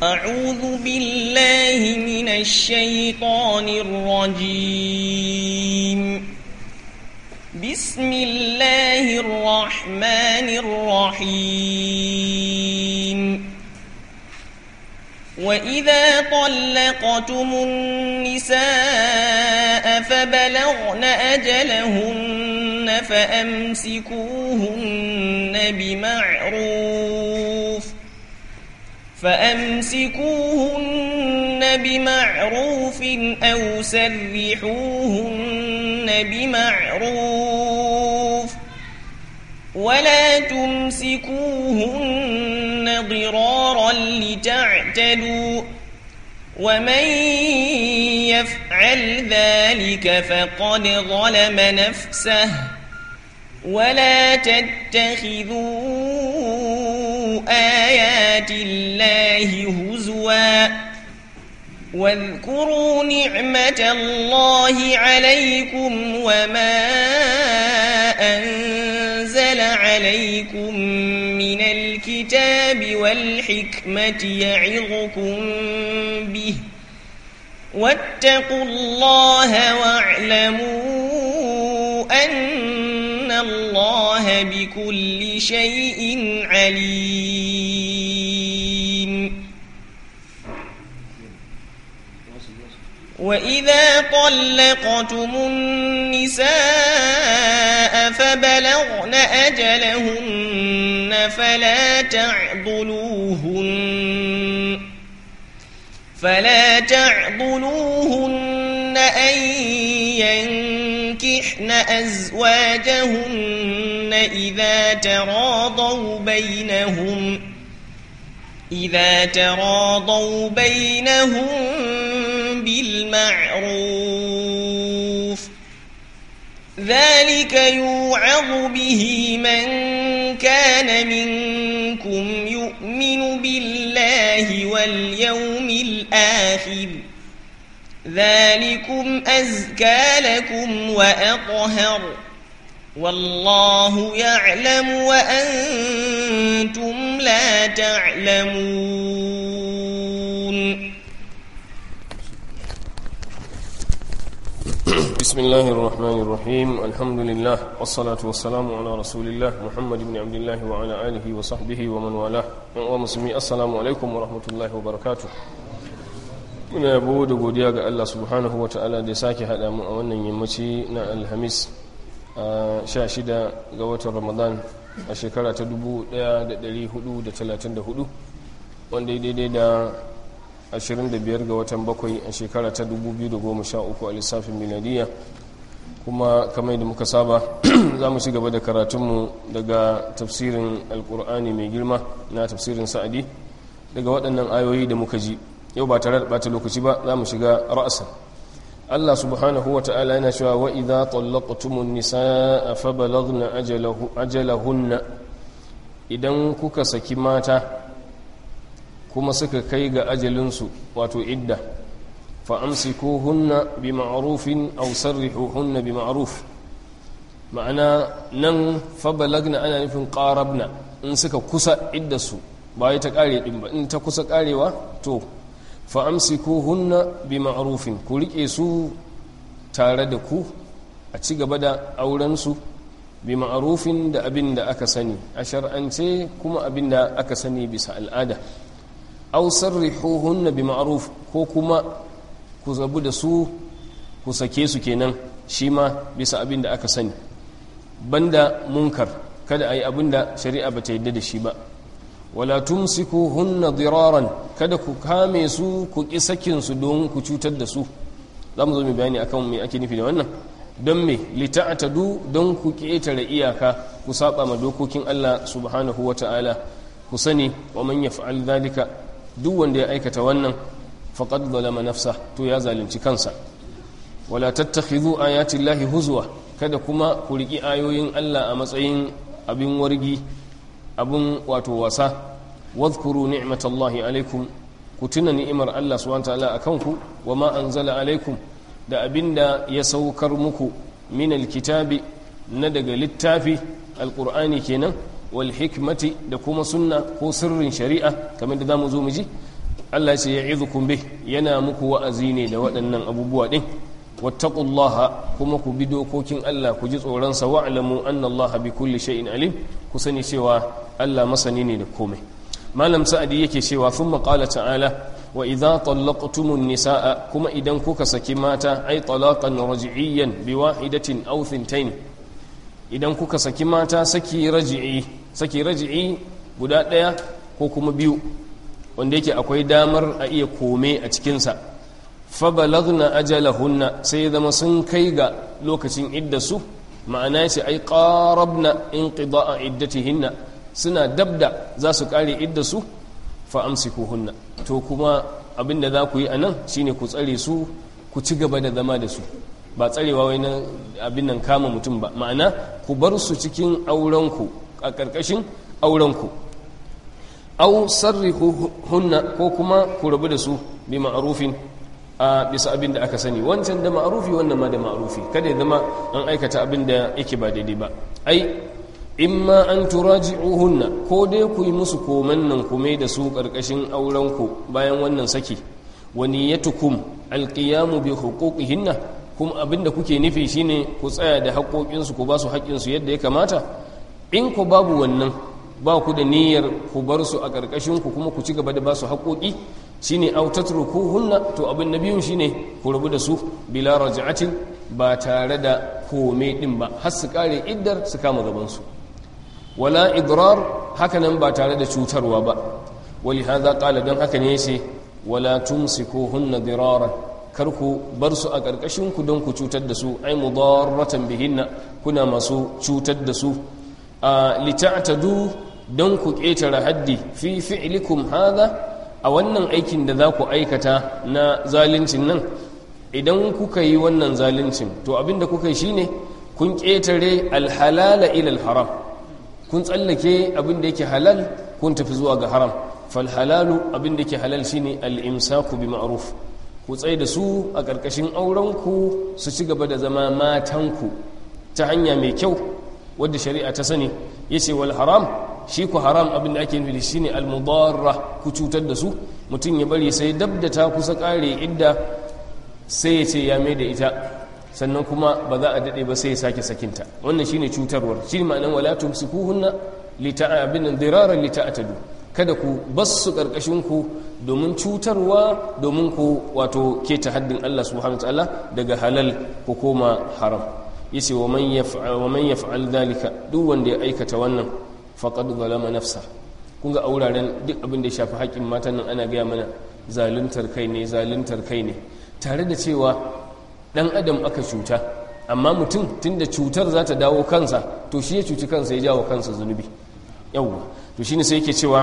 أعوذ بالله من الشيطان الرجيم بسم الله الرحمن الرحيم وإذا طلقتم النساء فبلغن أجلهن فأمسكوهن بمعروف فأمسكوهن بمعروف أو سرحوهن بمعروف ولا تمسكوهن ضرارا لتعتدوا ومن يفعل ذلك فقد ظلم نفسه ولا تتخذوا آيات الله هزوا واذكروا نعمة الله عليكم وما أنزل عليكم من الكتاب والحكمة يعظكم به واتقوا الله واعلموا أن الله بكل شيء عليم وإذا طلقتم النساء فبلغن أجلهن فلا تعضلوهن فلا تعضلوهن أن ينكحن أزواجهن إذا تراضوا بينهم إذا تراضوا بينهم بالمعروف ذلك يوعظ به من كان منكم يؤمن بالله واليوم الآخر ذلكم أزكى لكم وأطهر والله يعلم وأنتم لا تعلمون بسم الله الرحمن الرحيم الحمد لله والصلاة والسلام على رسول الله محمد بن عبد الله وعلى آله وصحبه ومن والاه ومسلمي السلام عليكم ورحمة الله وبركاته muna yabo da godiya ga Allah subhanahu wa ta'ala da ya sake haɗa mu a wannan yammaci na alhamis a 16 ga watan ramadan a shekara ta 1434 wanda ya daidai da 25 ga watan bakwai a shekara ta 2013 a lissafin miladiya kuma kamar da muka saba za mu ci gaba da karatunmu daga tafsirin alkur'ani mai girma na tafsirin sa'adi daga waɗannan ayoyi da muka ji yau ba tare da ɓata lokaci ba za mu shiga ra'asan Allah subhanahu wa ta'ala yana cewa wa idza tallaqtumun nisaa fa balaghna ajalahunna idan kuka saki mata kuma suka kai ga ajalinsu wato idda fa amsikuhunna bi ma'rufin aw sarrihuhunna bi ma'ruf ma'ana nan fa balagna ana nufin qarabna in suka kusa iddasu ba ta kare din ba in ta kusa karewa to fa'amsikuhunna bi ma'arufin ku riƙe su tare da ku a ci gaba da aurensu bi ma'arufin da abin da aka sani a shar'ance kuma abin da aka sani bisa al'ada au sarrihuhunna bi ma'aruf ko kuma ku zabu da su ku sake su kenan shi ma bisa abin da aka sani banda munkar kada a yi abin da shari'a ba ta yadda da shi ba wala tumsikuhunna diraran kada ku kame su ku ki sakin su don ku cutar da su zamu zo mu bayani akan me ake nufi da wannan don me lita'tadu don ku ketare iyaka ku saba ma dokokin Allah subhanahu wata'ala ku sani wa man yaf'al dhalika duk wanda ya aikata wannan faqad zalama nafsa to ya zalunci kansa wala tattakhidhu ayati llahi huzwa kada kuma ku riki ayoyin Allah a matsayin abin wargi abin wato wasa wadhkuru ni'matallahi alaikum ku tuna ni'imar Allah subhanahu wataala akan ku wa ma anzala alaikum da abinda ya saukar muku min alkitabi na daga littafi alqur'ani kenan wal hikmati da kuma sunna ko sirrin shari'a kamar da zamu zo mu ji Allah ya ce ya'idukum bih yana muku wa'azi ne da waɗannan abubuwa din wattaqullaha kuma ku bi dokokin Allah ku ji tsoron sa wa'lamu anna Allah bi kulli shay'in alim ku sani cewa Allah masani ne da komai malam sa'adi yake cewa thumma qala ta'ala wa idza tallaqtumun nisaa kuma idan kuka saki mata ay talaqan raj'iyyan bi wahidatin aw thintain idan kuka saki mata saki raj'i saki raj'i guda daya ko kuma biyu wanda yake akwai damar a iya kome a cikin sa fa balagna ajalahunna sai zama sun kai ga lokacin iddasu ma'ana yace ay qarabna inqida'a iddatihinna suna dabda za su kare iddasu fa amsikuhunna to kuma abinda za ku yi anan shine ku tsare su ku ci gaba da zama da su ba tsarewa wai na abin nan kama mutum ba ma'ana ku bar su cikin aurenku a ƙarƙashin aurenku au hunna ko kuma ku rabu da su bi ma'arufin a bisa abin da aka sani wancan da ma'arufi wannan ma da ma'arufi kada ya zama an aikata abin da yake ba daidai ba ai imma an turaji'uhunna ko dai ku yi musu koman nan kume da su ƙarƙashin aurenku bayan wannan saki wa niyyatukum alqiyamu bi huquqihinna kuma abinda kuke nufi shine ku tsaya da haƙoƙinsu ku ba su haƙƙinsu yadda ya kamata in ku babu wannan ba ku da niyyar ku bar su a ƙarƙashin ku kuma ku ci gaba da ba su haƙoƙi shine aw tatrukuhunna to abin na biyun shine ku rabu da su bila raj'atin ba tare da kome din ba har su kare iddar su kama gaban su wala idrar hakanan ba tare da cutarwa ba wali hadha qala dan haka ne yace wala tumsikuhunna diraran kar ku bar su a ƙarƙashin ku don ku cutar da su ai mudarratan bihinna kuna masu cutar da su a lita'tadu don ku ƙetare haddi fi fi'likum hadha a wannan aikin da za ku aikata na zalincin nan idan kuka yi wannan zalincin to abinda kuka yi shine kun ƙetare alhalala ila haram kun tsallake abinda yake halal kun tafi zuwa ga haram falhalalu abinda yake halal shine al-imsaku bi ma'ruf ku tsaye da su a ƙarƙashin aurenku su ci gaba da zama matanku ta hanya mai kyau wadda shari'a ta sani ya ce wal haram shi ku haram abin da ake nufi shi ne almudarra ku cutar da su mutum ya bari sai dab da ta kusa ƙare idda sai ya ce ya mai da ita sannan kuma ba za a daɗe ba sai ya sake sakinta wannan shine cutarwar shi ma'anan wala tumsikuhunna lita'abin diraran lita'atadu kada ku basu karkashin ku domin cutarwa domin ku wato keta haddin Allah subhanahu wataala daga halal ku koma haram yace wa man yaf'al wa man yaf'al dhalika duk wanda ya aikata wannan faqad zalama nafsa kun ga auraren duk abin da ya shafi haƙƙin matan nan ana gaya mana zaluntar kai ne zaluntar kai ne tare da cewa dan adam aka cuta amma mutum tunda cutar za ta dawo kansa to shi ya cuci kansa ya jawo kansa zunubi yawwa to shine sai yake cewa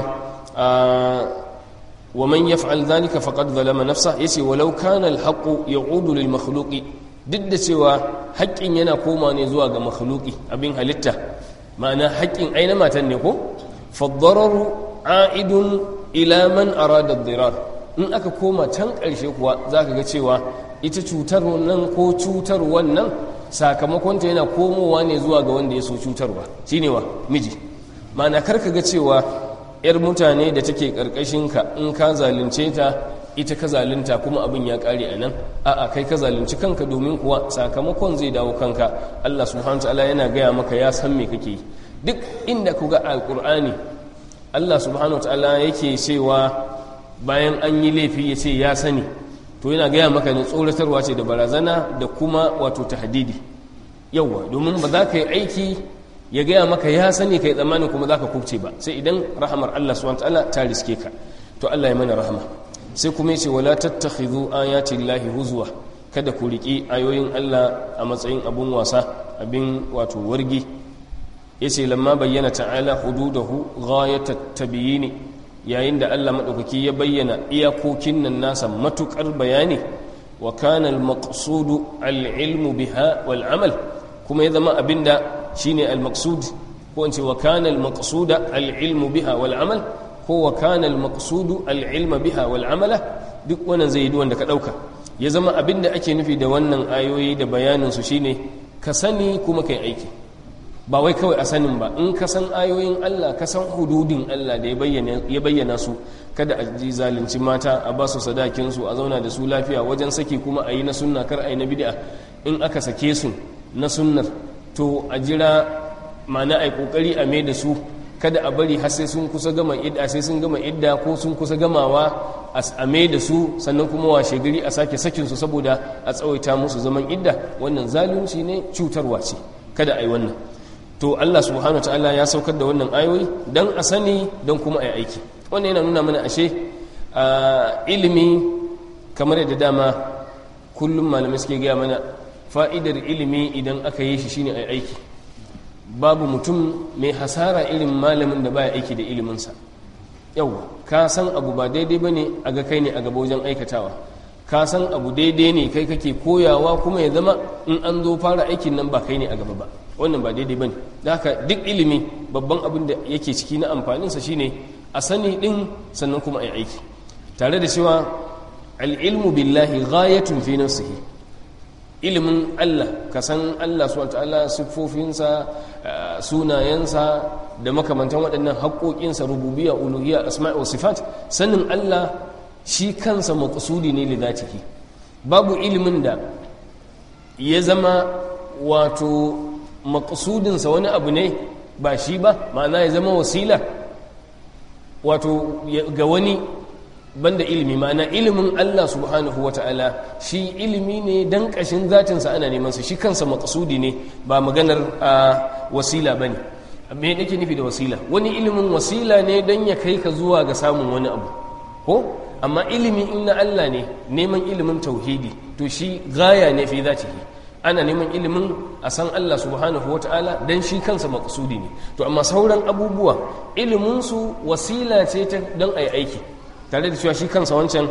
wa man yaf'al dhalika faqad zalama nafsa yace walau kana al-haqqu ya'udu lil makhluqi duk da cewa haƙƙin yana koma ne zuwa ga makhluqi abin halitta ma'ana haƙƙin aina matan ne ko fad-dararu a'idun ila man arada ad-dirar in aka koma can ƙarshe kuwa zaka ga cewa ita cutar nan ko cutar wannan sakamakonta yana komowa ne zuwa ga wanda ya so cutarwa shine wa miji mana karka ga cewa yar mutane da take karkashinka in ka zalunce ta ita ka zalunta kuma abin ya kare a nan a'a kai ka zalunci kanka domin kuwa sakamakon zai dawo kanka Allah subhanahu ta'ala yana gaya maka ya san me kake yi duk inda ku ga alqur'ani Allah subhanahu ta'ala yake cewa bayan an yi laifi ya ce ya sani to yana gaya maka ne tsoratarwa ce da barazana da kuma wato tahdidi yauwa domin ba za ka yi aiki ya gaya maka ya sani kai tsammanin kuma za ka kubce ba sai idan rahamar Allah subhanahu ta'ala ta riske ka to Allah ya mana rahama sai kuma yace wala tattakhidhu ayati llahi huzwa kada ku riki ayoyin Allah a matsayin abun wasa abin wato wargi yace lamma bayyana ta'ala hududahu ghayatat tabyini yayin da Allah madaukaki ya bayyana iyakokin nan nasa matukar bayani wa kana al-maqsudu al-ilmu biha wal amal kuma ya zama abinda shine al-maqsud ko in ce wa kana al-maqsuda al-ilmu biha wal amal ko wa kana al-maqsudu al-ilma biha wal amala duk wannan zai yi wanda ka dauka ya zama abinda ake nufi da wannan ayoyi da bayanin su shine ka sani kuma kai aiki ba wai kawai a sanin ba in ka san ayoyin Allah ka san hududin Allah da ya bayyana su kada a ji zalunci mata a ba su sadakin su a zauna da su lafiya wajen saki kuma a yi na sunna kar a yi na bid'a in aka sake su na sunnar to a jira ma'ana a yi kokari a mai da su kada a bari har sai sun kusa gama idda sai sun gama idda ko sun kusa gamawa a mai da su sannan kuma washe gari a sake sakin su saboda a tsawaita musu zaman idda wannan zalunci ne cutarwa ce kada a yi wannan to Allah subhanahu ta'ala ya saukar da wannan ayoyi dan a sani don kuma a yi aiki wannan yana nuna mana ashe ilimi kamar yadda dama kullum malamai suke gaya mana fa'idar ilimi idan aka yi shi shine a yi aiki babu mutum mai hasara irin malamin da baya aiki da iliminsa yau ka san abu ba daidai ba ne a ga kai ne a gaba wajen aikatawa ka san abu daidai ne kai kake koyawa kuma ya zama in an zo fara aikin nan ba kai ne a gaba ba wannan ba daidai ba ne da haka duk ilimi babban abin da yake ciki na amfaninsa shine a sani din sannan kuma a yi aiki tare da cewa al'ilmu billahi ghayatun fi nafsihi ilimin Allah ka san Allah su ta'ala siffofinsa sunayensa da makamantan waɗannan haƙoƙinsa rububiya uluhiyya asma'i wa sifat sanin Allah shi kansa maƙasudi ne da ciki babu ilimin da ya zama wato maƙasudinsa wani abu ne ba shi ba ma'ana ya zama wasila wato ga wani banda ilimi ma'ana ilimin Allah subhanahu wa ta'ala shi ilimi ne dan kashin zatinsa ana neman sa shi kansa maqsudi ne ba maganar wasila bane me yake nufi da wasila wani ilimin wasila ne dan ya kai ka zuwa ga samun wani abu ko amma ilimi in na Allah ne neman ilimin tauhidi to shi gaya ne fi zatihi ana neman ilimin a san Allah subhanahu wa ta'ala dan shi kansa maqsudi ne to amma sauran abubuwa ilimin su wasila ce ta dan ai aiki tare da cewa shi kansa wancan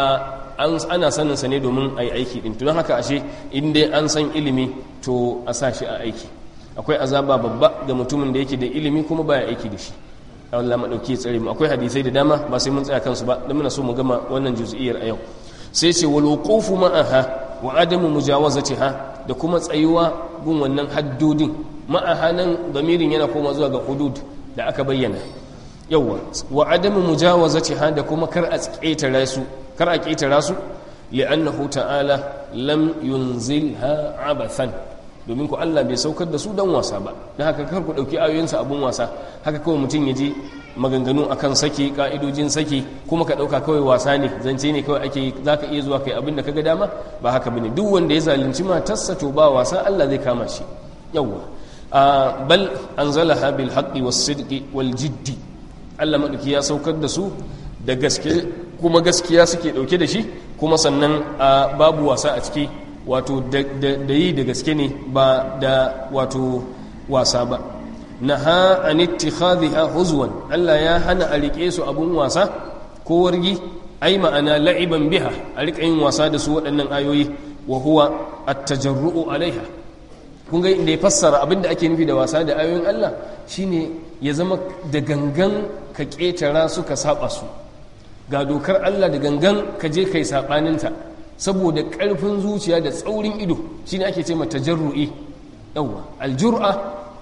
ana saninsa ne domin a yi aiki ɗin tunan haka ashe inda an san ilimi to a sa shi a aiki akwai azaba babba ga mutumin da yake da ilimi kuma baya aiki da shi Allah maɗauki tsare mu akwai hadisai da dama ba sai mun tsaya kansu ba don muna so mu gama wannan juz'iyyar a yau sai ce wal wuqufu ma'aha wa adamu mujawazatiha da kuma tsayuwa gun wannan haddodin ma'aha nan damirin yana koma zuwa ga hudud da aka bayyana yawwa wa adamu mujawazatiha da kuma kar a ƙetara su kar a ƙetara su li'annahu ta'ala lam yunzilha abathan domin ku Allah bai saukar da su dan wasa ba dan haka kar ku dauki ayoyinsa abun wasa haka kawai mutum ya ji maganganu akan saki ka'idojin saki kuma ka dauka kawai wasa ne zance ne kawai ake zaka iya zuwa kai abin da kaga dama ba haka bane duk wanda ya zalunci matarsa to ba wasa Allah zai kama shi yawwa bal anzalaha bil haqqi was sidqi wal jiddi Allah maɗauki ya saukar da su da gaske kuma gaskiya suke ɗauke da shi kuma sannan babu wasa a ciki wato da yi da gaske ne ba da wato wasa ba na ha an ittikhadhiha huzwan Allah ya hana a riƙe su abun wasa ko wargi ai ma'ana la'iban biha a riƙa yin wasa da su waɗannan ayoyi wa huwa at-tajarru'u alaiha kun ga inda ya fassara abinda ake nufi da wasa da ayoyin Allah shine ya zama da gangan ka ƙetara su ka saba su ga dokar Allah da gangan ka je kai saɓaninta saboda ƙarfin zuciya da tsaurin ido shine ake ce mata jarru'i yawwa aljur'a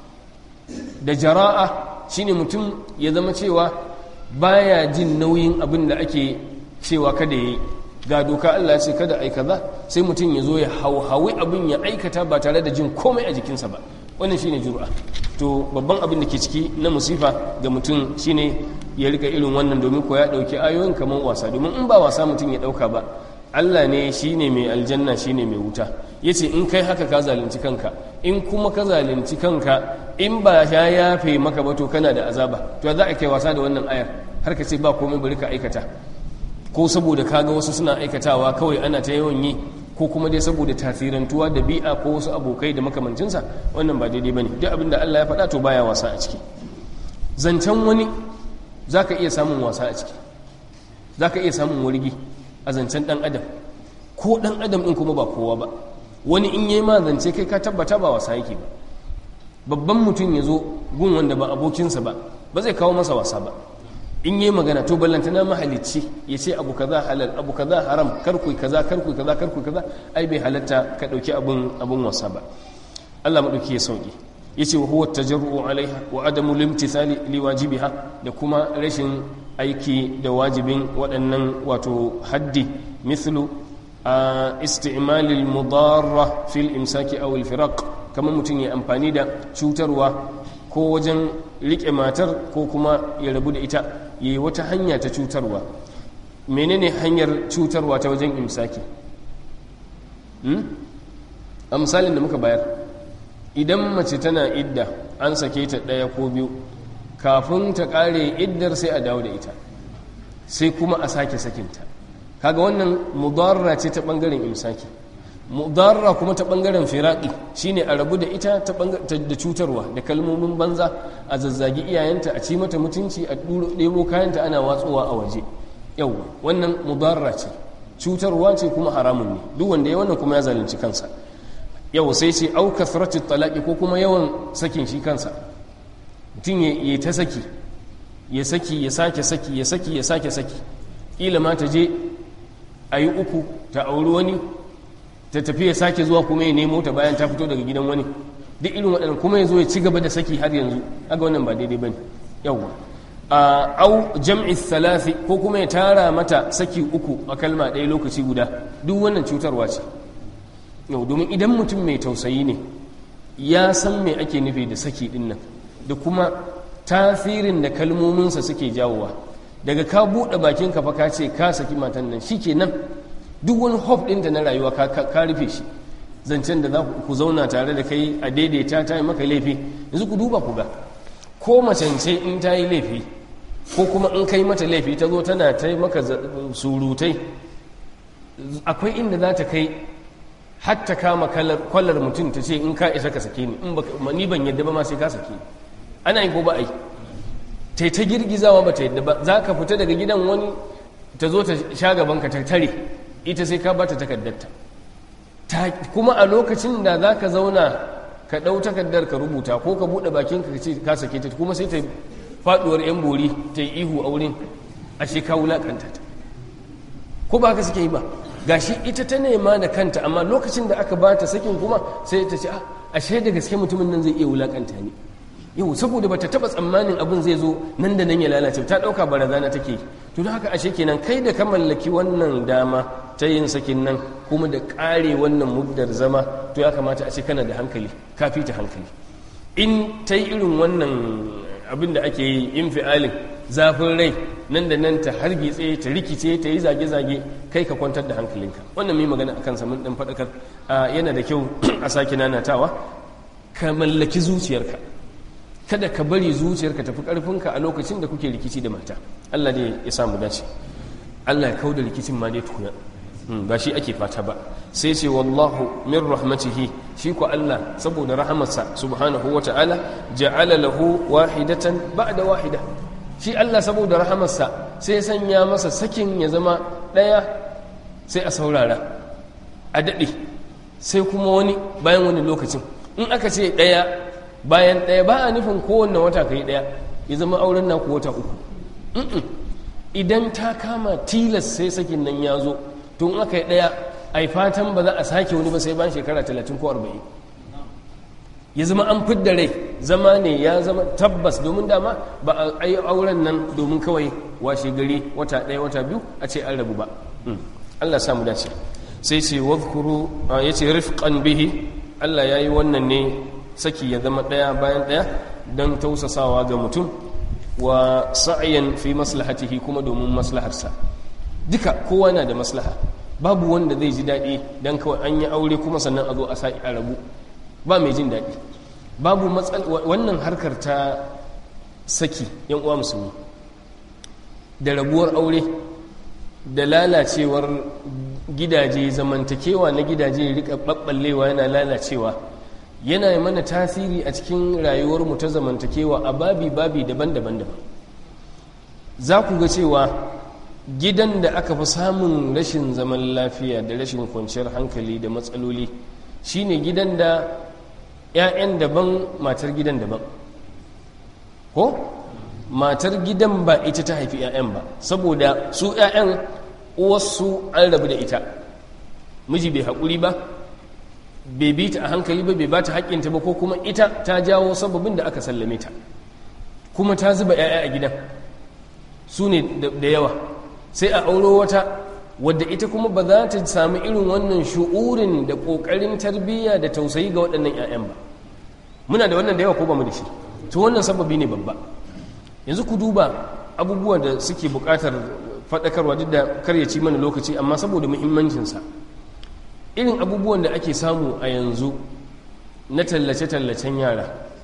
da jara'a shine mutum ya zama cewa baya jin nauyin abin da ake cewa kada ya yi ga doka Allah ya ce kada ai kaza sai mutum ya zo ya hauhawi abin ya aikata ba tare da jin komai a jikinsa ba wannan shine jur'a to babban abin da ke ciki na musifa ga mutum shine ya rika irin wannan domin ko ya dauki ayoyin kamar wasa domin in ba wasa mutum ya dauka ba Allah ne shine mai aljanna shine mai wuta yace in kai haka ka zalunci kanka in kuma ka zalunci kanka in ba ya yafe maka ba to kana da azaba to za a kai wasa da wannan ayar har ka ce ba komai bari ka aikata ko saboda kaga wasu suna aikatawa kawai ana ta yawan yi ko kuma dai saboda tasirantuwa da bi'a ko wasu abokai da makamancinsa wannan ba daidai bane duk abin da Allah ya faɗa to baya wasa a ciki zancen wani zaka iya samun wasa a ciki zaka iya samun wargi a zancen dan adam ko dan adam din kuma ba kowa ba wani in yayi ma zance kai ka tabbata ba wasa yake ba babban mutum ya zo gun wanda ba abokinsa ba ba zai kawo masa wasa ba in yi magana to ballantana mahalicci ya ce abu kaza halal abu kaza haram karku kaza karku kaza karku kaza ai bai halatta ka dauki abun abun wasa ba Allah madauki ya sauki yace wa huwa tajarru'u alaiha wa adamu limtithali liwajibiha da kuma rashin aiki da wajibin waɗannan wato haddi mithlu a isti'malil mudarra fil imsaki aw al firaq kamar mutum ya amfani da cutarwa ko wajen rike matar ko kuma ya rabu da ita yayi wata hanya ta cutarwa menene hanyar cutarwa ta wajen imsaki a misalin da muka bayar idan mace tana idda an sake ta ɗaya ko biyu kafin ta ƙare iddar sai a dawo da ita sai kuma a sake sakinta kaga wannan mudarra ce ta ɓangaren imsaki mudarra kuma ta ɓangaren firaɗi shine a rabu da ita ta da cutarwa da kalmomin banza a zazzagi iyayenta a ci mata mutunci a ɗebo kayanta ana watsowa a waje yau wannan mudarra ce cutarwa ce kuma haramun ne duk wanda ya wannan kuma ya zalunci kansa yau sai ce au kasratit talaqi ko kuma yawan sakin shi kansa mutum ya ta saki ya saki ya sake saki ya saki ya sake saki ila ma ta je a yi uku ta auri wani ta tafi ya sake zuwa kuma ya nemo ta bayan ta fito daga gidan wani duk irin waɗannan kuma ya zo ya ci gaba da saki har yanzu aga wannan ba daidai bane yawwa au jam'i thalathi ko kuma ya tara mata saki uku a kalma ɗaya lokaci guda duk wannan cutarwa ce yau domin idan mutum mai tausayi ne ya san me ake nufi da saki ɗin nan da kuma tasirin da kalmominsa suke jawowa daga ka buɗe bakin ka fa ka ce ka saki matan nan shikenan duk wani hope ɗinta na rayuwa ka rufe shi zancen da za ku zauna tare da kai a daidaita ta yi maka laifi yanzu ku duba ku ga ko macence in ta yi laifi ko kuma in kai mata laifi ta zo tana ta maka surutai akwai inda za ta kai hatta kama kwallar mutum ta ce in ka isa ka sake ni in ba ni ban yadda ba ma sai ka sake ni ana yi ko ba a yi ta ta girgizawa ba ta yadda ba za ka fita daga gidan wani ta zo ta sha gaban ka ta tare ita sai ka bata takardarta kuma a lokacin da za ka zauna ka ɗau takardar ka rubuta ko ka buɗe bakin ka ce ka sake ta kuma sai ta faɗuwar yan bori ta yi ihu a wurin ashe ka wulaƙanta ta ko ba haka suke yi ba gashi ita ta nema da kanta amma lokacin da aka ba ta sakin kuma sai ta ce ashe da gaske mutumin nan zai iya wulakanta ni yau saboda bata taba tsammanin abin zai zo nan da nan ya lalace ta dauka barazana take to don haka ashe kenan kai da ka mallaki wannan dama ta yin sakin nan kuma da kare wannan muddar zama to ya kamata a ce kana da hankali ka fita hankali in ta yi irin wannan abin da ake yi infialin zafin rai nan da nan ta hargitse ta rikice ta yi zage-zage kai ka kwantar da hankalinka wannan mai magana akan samun ɗan faɗakar yana da kyau a sake nanatawa ka mallaki zuciyarka kada ka bari zuciyarka tafi ƙarfinka a lokacin da kuke rikici da mata allah ne ya samu dace allah ya kau da rikicin ma dai tukuna ba shi ake fata ba sai ce wallahu min rahmatihi shi ko allah saboda rahamarsa subhanahu wa ta'ala ja'ala lahu wahidatan ba'da wahida shi Allah saboda rahamarsa sai sanya masa sakin ya zama ɗaya sai a saurara a daɗe sai kuma wani bayan wani lokacin in aka ce ɗaya bayan ɗaya ba a nufin kowanne wata kai ɗaya ya zama auren naku wata uku idan ta kama tilas sai sakin nan ya zo tun aka yi ɗaya a fatan ba za a sake wani ba sai bayan shekara talatin ko arba'in ya zama an fidda rai zama ne ya zama tabbas domin dama ba a yi auren nan domin kawai washe gari wata ɗaya wata biyu a ce an rabu ba Allah samu dace sai ce wadhkuru ya ce rifqan bihi Allah ya yi wannan ne saki ya zama ɗaya bayan ɗaya don tausasawa ga mutum wa sa'ayan fi maslahatihi kuma domin maslaharsa duka kowa na da maslaha babu wanda zai ji daɗi don kawai an yi aure kuma sannan a zo a sa'i a rabu ba mai jin daɗi babu wannan harkar ta saki yan uwa musulmi da rabuwar aure da lalacewar gidaje zamantakewa na gidaje rika ɓaɓɓallewa yana lalacewa yana mana tasiri a cikin rayuwarmu ta zamantakewa a babi-babi daban-daban daban za ku ga cewa gidan da aka fi samun rashin zaman lafiya da rashin kwanciyar hankali da matsaloli shine gidan da 'ya'yan daban matar gidan daban ko matar gidan ba ita ta haifi 'ya'yan ba saboda su 'ya'yan uwarsu an rabu da ita miji bai haƙuri ba bai bi ta a hankali ba bai ba ta haƙƙinta ba ko kuma ita ta jawo sababin da aka sallame ta kuma ta zuba 'ya'ya a gidan su ne da yawa sai a auro wata wadda ita kuma ba za ta sami irin wannan shu'urin da ƙoƙarin tarbiyya da tausayi ga waɗannan 'ya'yan ba muna da wannan da yawa ko ba mu da shi to wannan sababi ne babba yanzu ku duba abubuwa da suke buƙatar faɗakarwa duk da kar ya ci mana lokaci amma saboda muhimmancinsa irin abubuwan da ake samu a yanzu na tallace-tallacen yara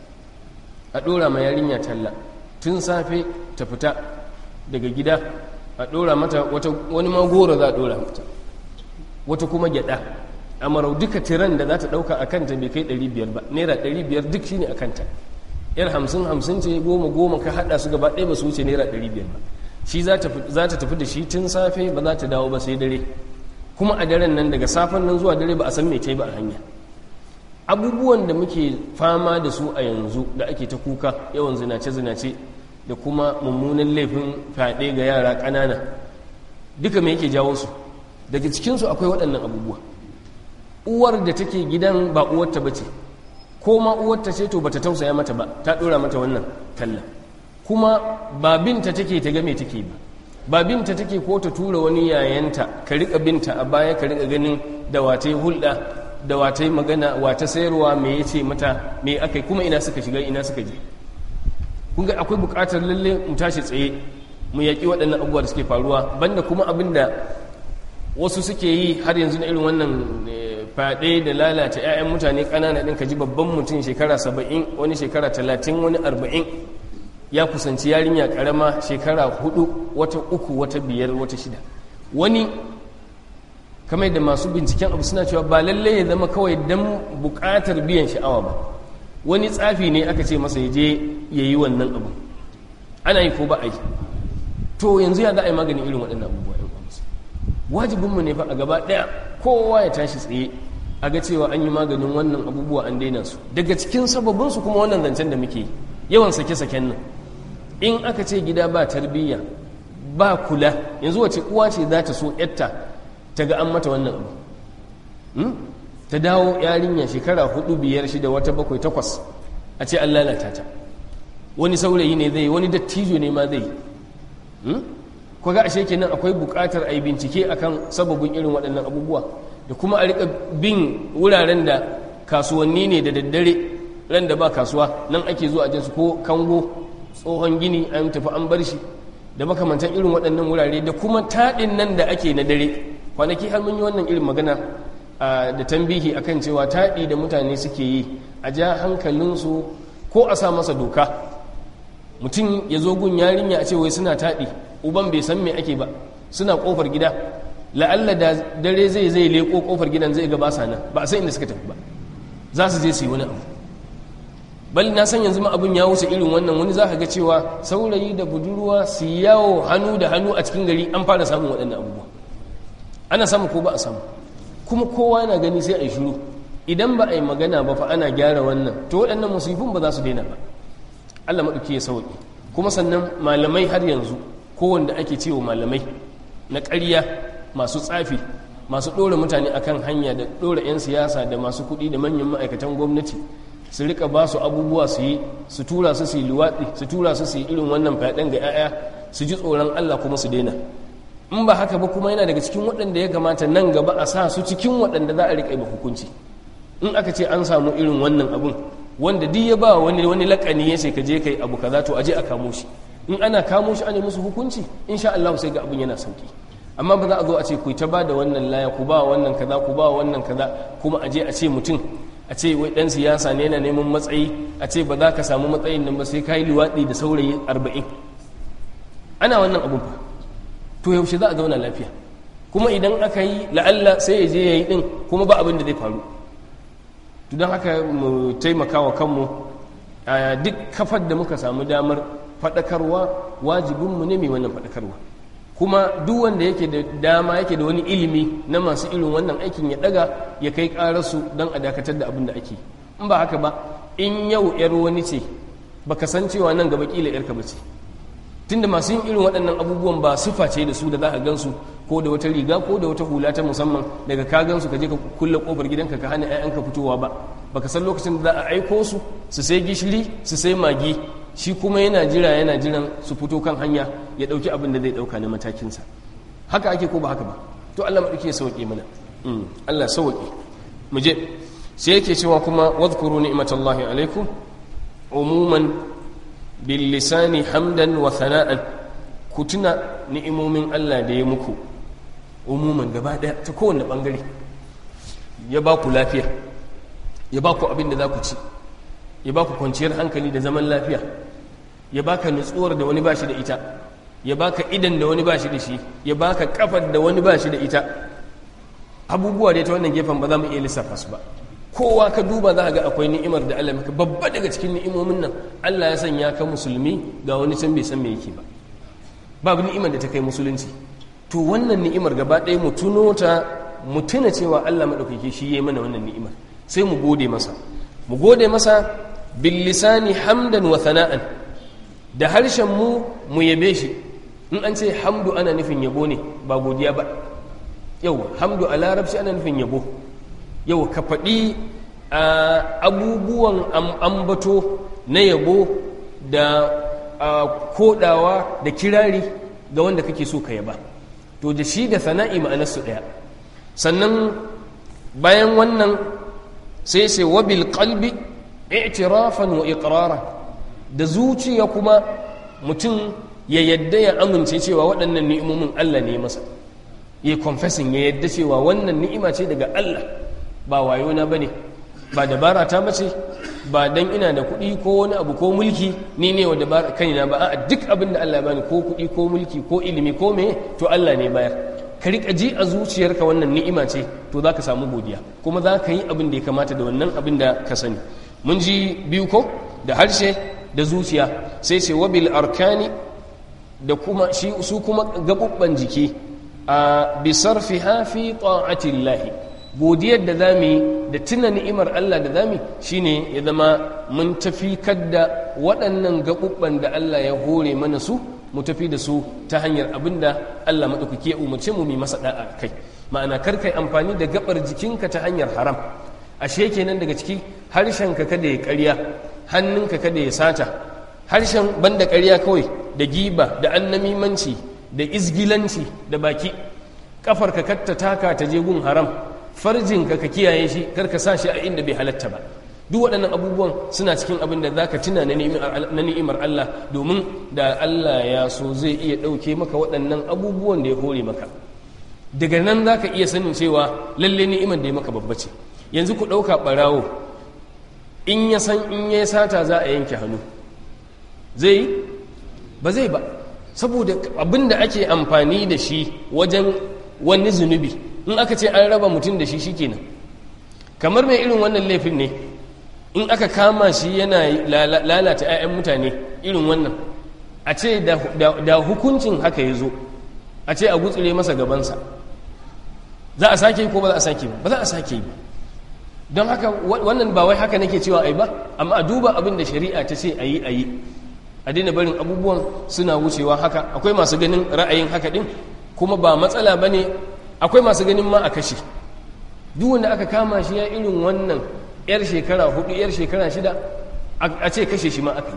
a ɗora ma yarinya talla tun safe ta fita daga gida a ɗora mata wani magoro za a ɗora mata wata kuma gyaɗa a marau duka tiran da za ta ɗauka a kanta bai kai 500 ba naira 500 duk shi ne a kanta yar hamsin hamsin ce goma goma ka haɗa su gaba ɗaya ba su wuce naira 500 ba shi za ta tafi da shi tun safe ba za ta dawo ba sai dare kuma a daren nan daga safen nan zuwa dare ba a san mai ta ba a hanya abubuwan da muke fama da su a yanzu da ake ta kuka yawan zinace-zinace da kuma mummunan laifin fyaɗe ga yara ƙanana duka me yake jawo su daga cikinsu akwai waɗannan abubuwa uwar da take gidan ba uwarta ba ce ko ma uwarta ce to bata tausaya mata ba ta ɗora mata wannan talla kuma ba binta take ta game take ba ba binta take ko ta tura wani yayanta ka riƙa binta a baya ka riƙa ganin da wata hulɗa da wata magana wata sayarwa me ya ce mata me aka kuma ina suka shiga ina suka je kun ga akwai buƙatar lalle mu tashi tsaye mu yaƙi waɗannan abubuwa da suke faruwa banda kuma abin da wasu suke yi har yanzu na irin wannan faɗe da lalata 'ya'yan mutane ƙanana ɗin ka ji babban mutum shekara saba'in wani shekara talatin wani arba'in ya kusanci yarinya ƙarama shekara hudu wata uku wata biyar wata shida wani kamar da masu binciken abu suna cewa ba lalle ya zama kawai don buƙatar biyan sha'awa ba wani tsafi ne aka ce masa ya je ya yi wannan abu ana yi ko ba a yi to yanzu ya za a yi maganin irin waɗannan abubuwa yan kwamsu wajibinmu ne fa a gaba ɗaya kowa ya tashi tsaye a ga cewa an yi maganin wannan abubuwa an daina su daga cikin sababinsu kuma wannan zancen da muke yawan sake-saken nan in aka ce gida ba tarbiyya ba kula yanzu wace uwa ce za ta so yatta ta ga an mata wannan abu ta dawo yarinya shekara hudu biyar shida wata bakwai takwas a ce an lalata ta wani saurayi ne zai wani dattijo ne ma zai ko ga ashe kenan akwai bukatar a yi bincike akan sababin irin waɗannan abubuwa da kuma a rika bin wuraren da kasuwanni ne da daddare ran da ba kasuwa nan ake zuwa jinsu ko kango tsohon gini an tafi an bar shi da makamantan irin waɗannan wurare da kuma taɗin nan da ake na dare kwanaki har mun yi wannan irin magana da tambihi akan cewa taɗi da mutane suke yi a ja hankalinsu ko a sa masa doka mutum ya zo gun yarinya a ce wai suna taɗi uban bai san me ake ba suna ƙofar gida la'alla da dare zai zai leƙo ƙofar gidan zai ga ba sa nan ba a san inda suka tafi ba za su je su yi wani abu bal na san yanzu ma abin ya wuce irin wannan wani za ka ga cewa saurayi da budurwa su yawo hannu da hannu a cikin gari an fara samun waɗannan abubuwa ana samu ko ba a samu kuma kowa yana gani sai a yi shiru idan ba a yi magana ba fa ana gyara wannan to waɗannan musifin ba za su daina ba allah maɗauki ya sauƙi kuma sannan malamai har yanzu kowanda ake cewa malamai na ƙarya masu tsafi masu ɗora mutane akan hanya da ɗora 'yan siyasa da masu kuɗi da manyan ma'aikatan gwamnati su rika ba su abubuwa su yi su tura su su yi luwaɗi su tura su su yi irin wannan fyaɗen ga 'ya'ya su ji tsoron allah kuma su daina in ba haka ba kuma yana daga cikin waɗanda ya kamata nan gaba a sa su cikin waɗanda za a riƙa ba hukunci in aka ce an samu irin wannan abun wanda duk ya ba wani wani lakani ya ce ka je kai abu kaza to aje a kamo shi in ana kamo shi ana musu hukunci insha Allah sai ga abun yana sauki amma ba za a zo a ce ku ta ba da wannan laya ku ba wannan kaza ku ba wannan kaza kuma aje a ce mutum a ce wai dan siyasa ne yana neman matsayi a ce ba za ka samu matsayin nan ba sai ka yi liwaɗi da saurayi arba'in ana wannan abun fa to yaushe za a zauna lafiya kuma idan aka yi la'alla sai ya je ya yi ɗin kuma ba abin da zai faru to don haka mu taimaka wa kanmu a duk kafar da muka samu damar faɗakarwa wajibinmu ne mai wannan faɗakarwa kuma duk wanda yake da dama yake da wani ilimi na masu irin wannan aikin ya ɗaga ya kai ƙararsu don a dakatar da abin da ake in ba haka ba in yau 'yar wani ce baka san cewa nan gaba ƙila 'yarka ba ce tunda masu yin irin waɗannan abubuwan ba sifa ce da su da za a gansu ko da wata riga ko da wata hula ta musamman daga ka gansu ka je ka kulle kofar gidanka ka hana 'ya'yanka fitowa ba baka san lokacin da za a aiko su su sai gishiri su sai magi shi kuma yana jira yana jiran su fito kan hanya ya dauki abin da zai dauka na matakinsa haka ake ko ba haka ba to Allah madauki ya sauke mana Allah sauke mu je sai yake cewa kuma wadhkuru ni'matallahi alaikum umuman bil lisani hamdan wa thana'an ku tuna ni'imomin Allah da ya muku umuman gaba daya ta kowanne bangare ya ba ku lafiya ya ba ku abin da za ku ci ya ba ku kwanciyar hankali da zaman lafiya ya baka nutsuwar da wani ba shi da ita ya baka idan da wani ba shi da shi ya baka kafar da wani ba shi da ita abubuwa da ta wannan gefen ba za mu iya lissafa su ba kowa ka duba za ga akwai ni'imar da Allah maka babba daga cikin ni'imomin nan Allah ya sanya ka musulmi ga wani can bai san me yake ba babu ni'imar da ta kai musulunci to wannan ni'imar gaba ɗaya mu tuno ta mu tuna cewa Allah madaukake shi yayi mana wannan ni'imar sai mu gode masa mu gode masa bil lisani hamdan wa thana'an da harshen mu mu yabe shi in an ce hamdu ana nufin yabo ne ba godiya ba yau hamdu a larabci ana nufin yabo yau ka faɗi abubuwan ambato na yabo da kodawa da kirari ga wanda kake so ka yaba to da shi da sana'i ma'anarsu ɗaya sannan bayan wannan sai sai wabil qalbi i'tirafan wa iqrara da zuciya kuma mutum ya yadda ya amince cewa waɗannan ni'imomin Allah ne masa ya confessing ya yadda cewa wannan ni'ima ce daga Allah ba wayo na bane ba dabara ta mace ba dan ina da kuɗi ko wani abu ko mulki ni ne wa dabara kaina ba a duk abin da Allah ya bani ko kuɗi ko mulki ko ilimi ko me to Allah ne bayar ka rika ji a zuciyarka wannan ni'ima ce to za ka samu godiya kuma za ka yi abin da ya kamata da wannan abin da ka sani mun ji biyu ko da harshe da zuciya sai ce wabil arkani da kuma shi su kuma gabubban jiki a bisar fi hafi ta'atillahi godiyar da za mu yi da tuna ni'imar Allah da za mu shine ya zama mun tafi kadda waɗannan gaɓuɓɓan da Allah ya hore mana su mu tafi da su ta hanyar abin da Allah maɗaukaki ya umarce mu mai masa ɗa'a kai ma'ana kar kai amfani da gaɓar jikinka ta hanyar haram ashe kenan daga ciki harshenka kada ya ƙarya hannunka kada ya sata harshen banda ƙarya kawai da giba da annamimanci da izgilanci da baki ƙafarka katta taka ta je gun haram farjinka ka kiyaye shi kar ka sa shi a inda bai halatta ba duk waɗannan abubuwan suna cikin abin da za ka tuna na ni'imar Allah domin da Allah ya so zai iya ɗauke maka waɗannan abubuwan da ya hore maka daga nan za ka iya sanin cewa lalle ni'imar da ya maka babba ce yanzu ku ɗauka ɓarawo in ya san in ya sata za a yanke hannu zai ba zai ba saboda abin da ake amfani da shi wajen wani zunubi in aka ce an raba mutum da shi shikenan kamar mai irin wannan laifin ne in aka kama shi yana lalata 'ya'yan mutane irin wannan a ce da hukuncin haka ya zo a ce a gutsure masa gabansa za a sake ko ba za a sake ba ba za a sake ba don haka wannan ba wai haka nake cewa ai ba amma a duba abin da shari'a ta ce a yi a yi a daina barin abubuwan suna wucewa haka akwai masu ganin ra'ayin haka din kuma ba matsala ba ne akwai masu ganin ma a kashe duk wanda aka kama shi ya irin wannan yar shekara hudu yar shekara shida a ce kashe shi ma aka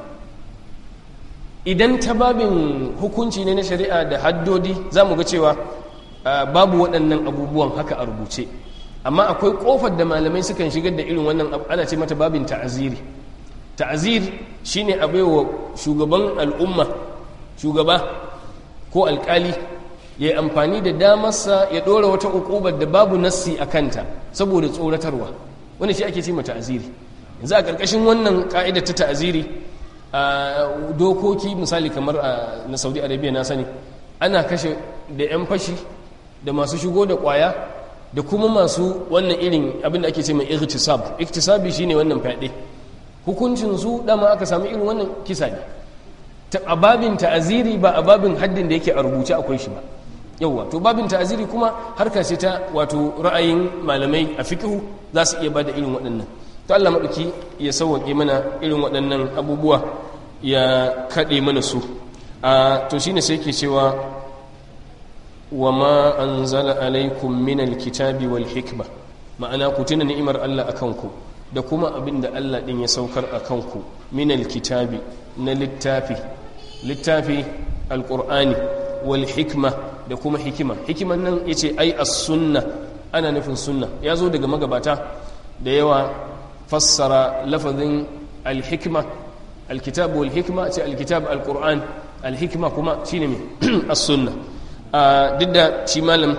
yi idan ta babin hukunci ne na shari'a da haddodi za mu ga cewa babu waɗannan abubuwan haka a rubuce amma akwai ƙofar da malamai sukan shigar da irin wannan ana ce mata babin ta'aziri ta'azir shine a baiwa shugaban al'umma shugaba ko alkali ya yi amfani da damarsa ya ɗora wata ukubar da babu nassi a kanta saboda tsoratarwa wani shi ake ce ma ta'aziri yanzu a ƙarƙashin wannan ƙa'idar ta ta'aziri a dokoki misali kamar na saudi arabia na sani ana kashe da 'yan fashi da masu shigo da ƙwaya da kuma masu wannan irin abin da ake ce mai iktisab iktisabi shine wannan fyaɗe hukuncin su dama aka sami irin wannan kisa ne a babin ta'aziri ba a babin haddin da yake a rubuce akwai shi ba yauwa to babin ta'aziri kuma harka ce ta wato ra'ayin malamai a fiqhu za su iya bada irin waɗannan to Allah maɗauki ya sauwaƙe mana irin waɗannan abubuwa ya kaɗe mana su a to shine sai ke cewa wa ma anzala alaikum min alkitabi wal hikma ma'ana ku tuna ni'imar Allah akan ku da kuma abin da Allah din ya saukar akan ku min alkitabi na littafi littafi alqur'ani wal hikma da kuma hikima hikiman nan yace ai as-sunna ana nufin sunna ya zo daga magabata da yawa fassara lafazin alhikma alkitab wal hikma ce alkitab alquran alhikma kuma shine me as-sunna duk da shi malam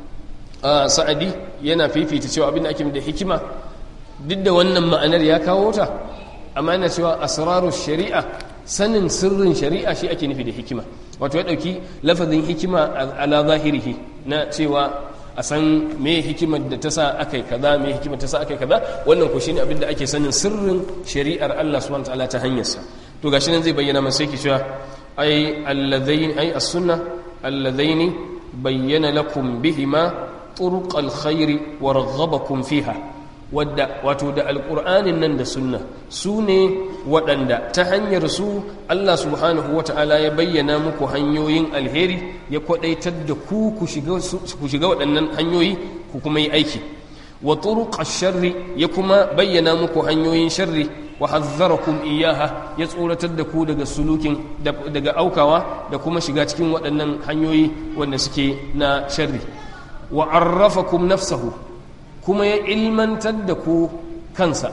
sa'adi yana fifita cewa abin da ake da hikima duk da wannan ma'anar ya kawo ta amma yana cewa asraru shari'a sanin sirrin shari'a shi ake nufi da hikima wato ya dauki lafazin hikima ala zahirihi na cewa a san me hikimar da ta sa aka yi kaza me hikimar ta sa aka yi kaza wannan ko shine abin da ake sanin sirrin shari'ar Allah subhanahu wataala ta hanyarsa to gashi nan zai bayyana masa sai ki cewa ai alladhaini ai as-sunnah alladhaini bayyana lakum bihima turuq al-khair wa raghabakum fiha wadda wato da alqur'anin nan da sunna su ne waɗanda ta hanyar su Allah subhanahu wata'ala ya bayyana muku hanyoyin alheri ya kwadaitar da ku ku shiga waɗannan hanyoyi ku kuma yi aiki wa turuq sharri ya kuma bayyana muku hanyoyin sharri wa hazzarakum iyaha ya tsoratar da ku daga sulukin daga aukawa da kuma shiga cikin waɗannan hanyoyi wanda suke na sharri wa arrafakum nafsahu kuma ya ilmantar da ku kansa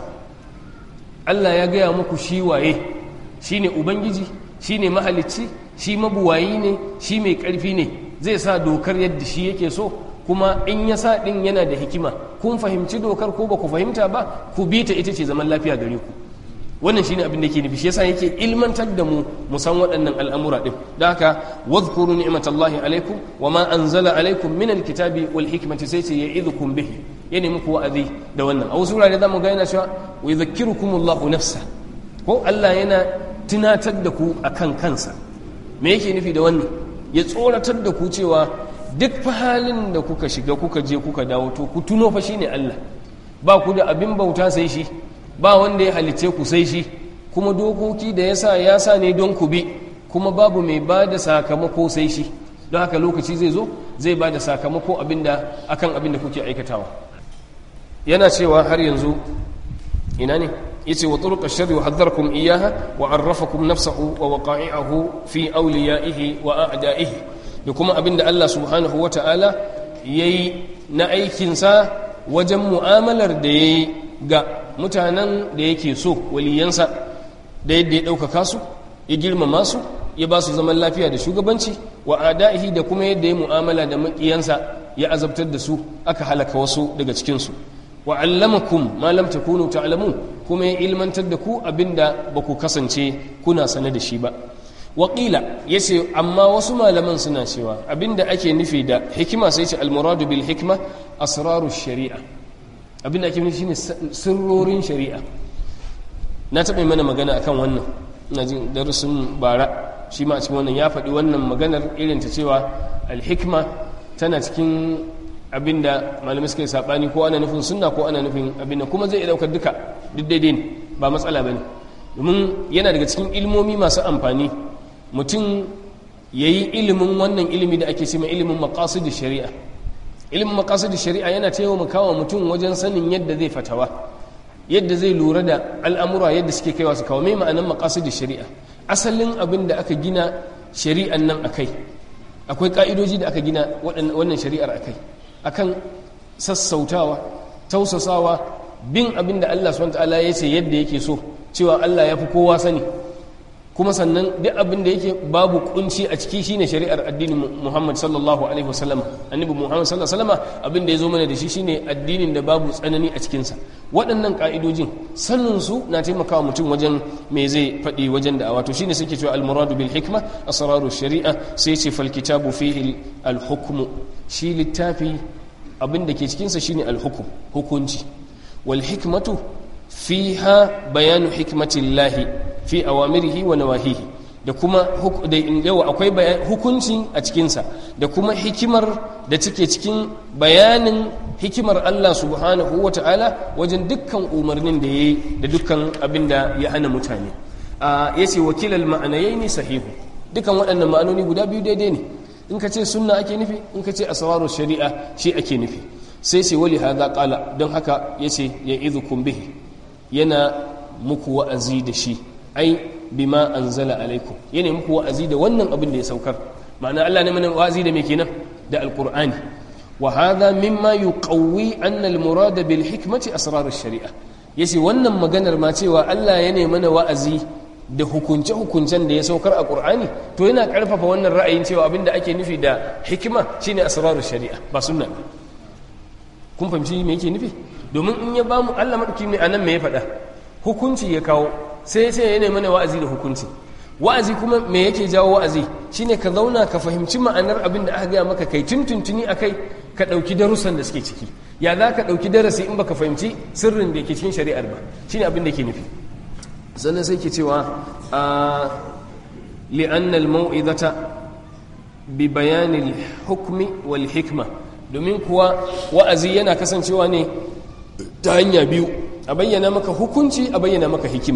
Allah ya gaya muku shi waye shi ne Ubangiji shi ne mahalicci shi mabuwayi ne shi mai ƙarfi ne zai sa dokar yadda shi yake so kuma in ya sa ɗin yana da hikima kun fahimci dokar ko ba ku fahimta ba ku bi ta ita ce zaman lafiya gare ku wannan shine abin da ke nufi shi yasa yake ilmantar da mu mu san waɗannan al'amura din da haka wadhkuru ni'matallahi alaikum wa ma anzala alaikum min alkitabi wal hikmati sai ce ya'idhukum bihi ya nemi ku wa'azi da wannan a wasu wurare zamu ga yana cewa wa yadhakkirukumullahu nafsa ko Allah yana tunatar da ku akan kansa me yake nufi da wannan ya tsoratar da ku cewa duk fa halin da kuka shiga kuka je kuka dawo to ku tuno fa shine Allah ba ku da abin bauta sai shi ba wanda ya halice ku sai shi kuma dokoki da ya sa ya sa ne don ku bi kuma babu mai ba da sakamako sai shi don haka lokaci zai zo zai ba da sakamako abinda akan abinda kuke aikatawa yana cewa har yanzu ina ne yace wa turuq ash-sharri wa hadharkum iyyaha wa arrafakum nafsahu wa waqa'i'ahu fi awliyaihi wa a'da'ihi da kuma abinda Allah subhanahu wa ta'ala yayi na aikinsa wajen mu'amalar da yayi ga mutanen da yake so waliyansa da yadda ya ɗaukaka su ya girmama su ya ba su zaman lafiya da shugabanci wa ada'ihi da kuma yadda ya mu'amala da maƙiyansa ya azabtar da su aka halaka wasu daga cikinsu wa allamakum ma lam takunu ta'lamun kuma ya ilmantar da ku abinda ba ku kasance kuna sane da shi ba waƙila ya ce amma wasu malaman suna cewa abinda ake nufi da hikima sai ce almuradu bil hikma asraru shari'a abinda ake nufi shine sirrorin shari'a na taɓa mana magana akan wannan na jin darussun bara shi ma a cikin wannan ya faɗi wannan maganar irin ta cewa alhikma tana cikin abinda malamai suka yi saɓani ko ana nufin sunna ko ana nufin abinda kuma zai iya ɗaukar duka duk daidai ne ba matsala ba ne domin yana daga cikin ilmomi masu amfani mutum ya yi ilimin wannan ilimi da ake cima ilimin makasudin shari'a ilimin makasudin shari'a yana taimakawa mutum wajen sanin yadda zai fatawa yadda zai lura da al'amura yadda suke kaiwa su kawo mai ma'anan makasudin shari'a asalin abin da aka gina shari'an nan akai akwai ka'idoji da aka gina wannan shari'ar akai akan sassautawa tausasawa bin abin da Allah subhanahu wa ta'ala ya ce yadda yake so cewa Allah ya fi kowa sani kuma sannan duk abin da yake babu kunci a ciki shine shari'ar addinin Muhammad sallallahu alaihi wasallam annabi Muhammad sallallahu alaihi wasallam abin da ya zo mana da shi shine addinin da babu tsanani a cikin sa waɗannan ka'idojin sanin su na taimakawa mutum wajen me zai faɗi wajen da wato shine suke cewa al-muradu bil hikma asraru shari'a sai ce fal kitabu fihi al hukm shi littafi abin da ke cikin sa shine al hukm hukunci wal hikmatu fiha bayanu hikmatillahi fi awamirihi wa nawahihi da kuma da yawa akwai hukuncin a cikinsa da kuma hikimar da take cikin bayanin hikimar Allah subhanahu wa ta'ala wajen dukkan umarnin da ya yi da dukkan abin da ya hana mutane ya ce wakilal ma'anayai ne sahihu dukkan waɗannan ma'anoni guda biyu daidai ne in ka ce sunna ake nufi in ka ce asraru shari'a shi ake nufi sai ce wali hadha qala don haka yace ya idhukum bihi yana muku wa'azi da shi ai bima anzala alaikum yana muku wa'azi da wannan abin da ya saukar ma'ana Allah ne mana wa'azi da me kenan da alqur'ani wa hadha mimma yuqawwi anna almurad bil hikmati asrar ash-shari'a yace wannan maganar ma cewa Allah ya ne mana wa'azi da hukunce hukuncen da ya saukar a qur'ani to yana karfafa wannan ra'ayin cewa abinda ake nufi da hikima shine asrar ash-shari'a ba sunna kun fahimci me yake nufi domin in ya bamu Allah madauki ne anan me ya faɗa hukunci ya kawo sai sai ya nemi mana wa'azi da hukunci wa'azi kuma me yake jawo wa'azi shine ka zauna ka fahimci ma'anar abin da aka gaya maka kai tuntuntuni akai ka ɗauki darussan da suke ciki ya za ka ɗauki darasi in baka fahimci sirrin da ke cikin shari'ar ba shine abin da ke nufi sannan sai ke cewa a li'anna al-mau'izata bi bayanin hukmi wal hikma domin kuwa wa'azi yana kasancewa ne ta hanya biyu a bayyana maka hukunci a bayyana maka hikima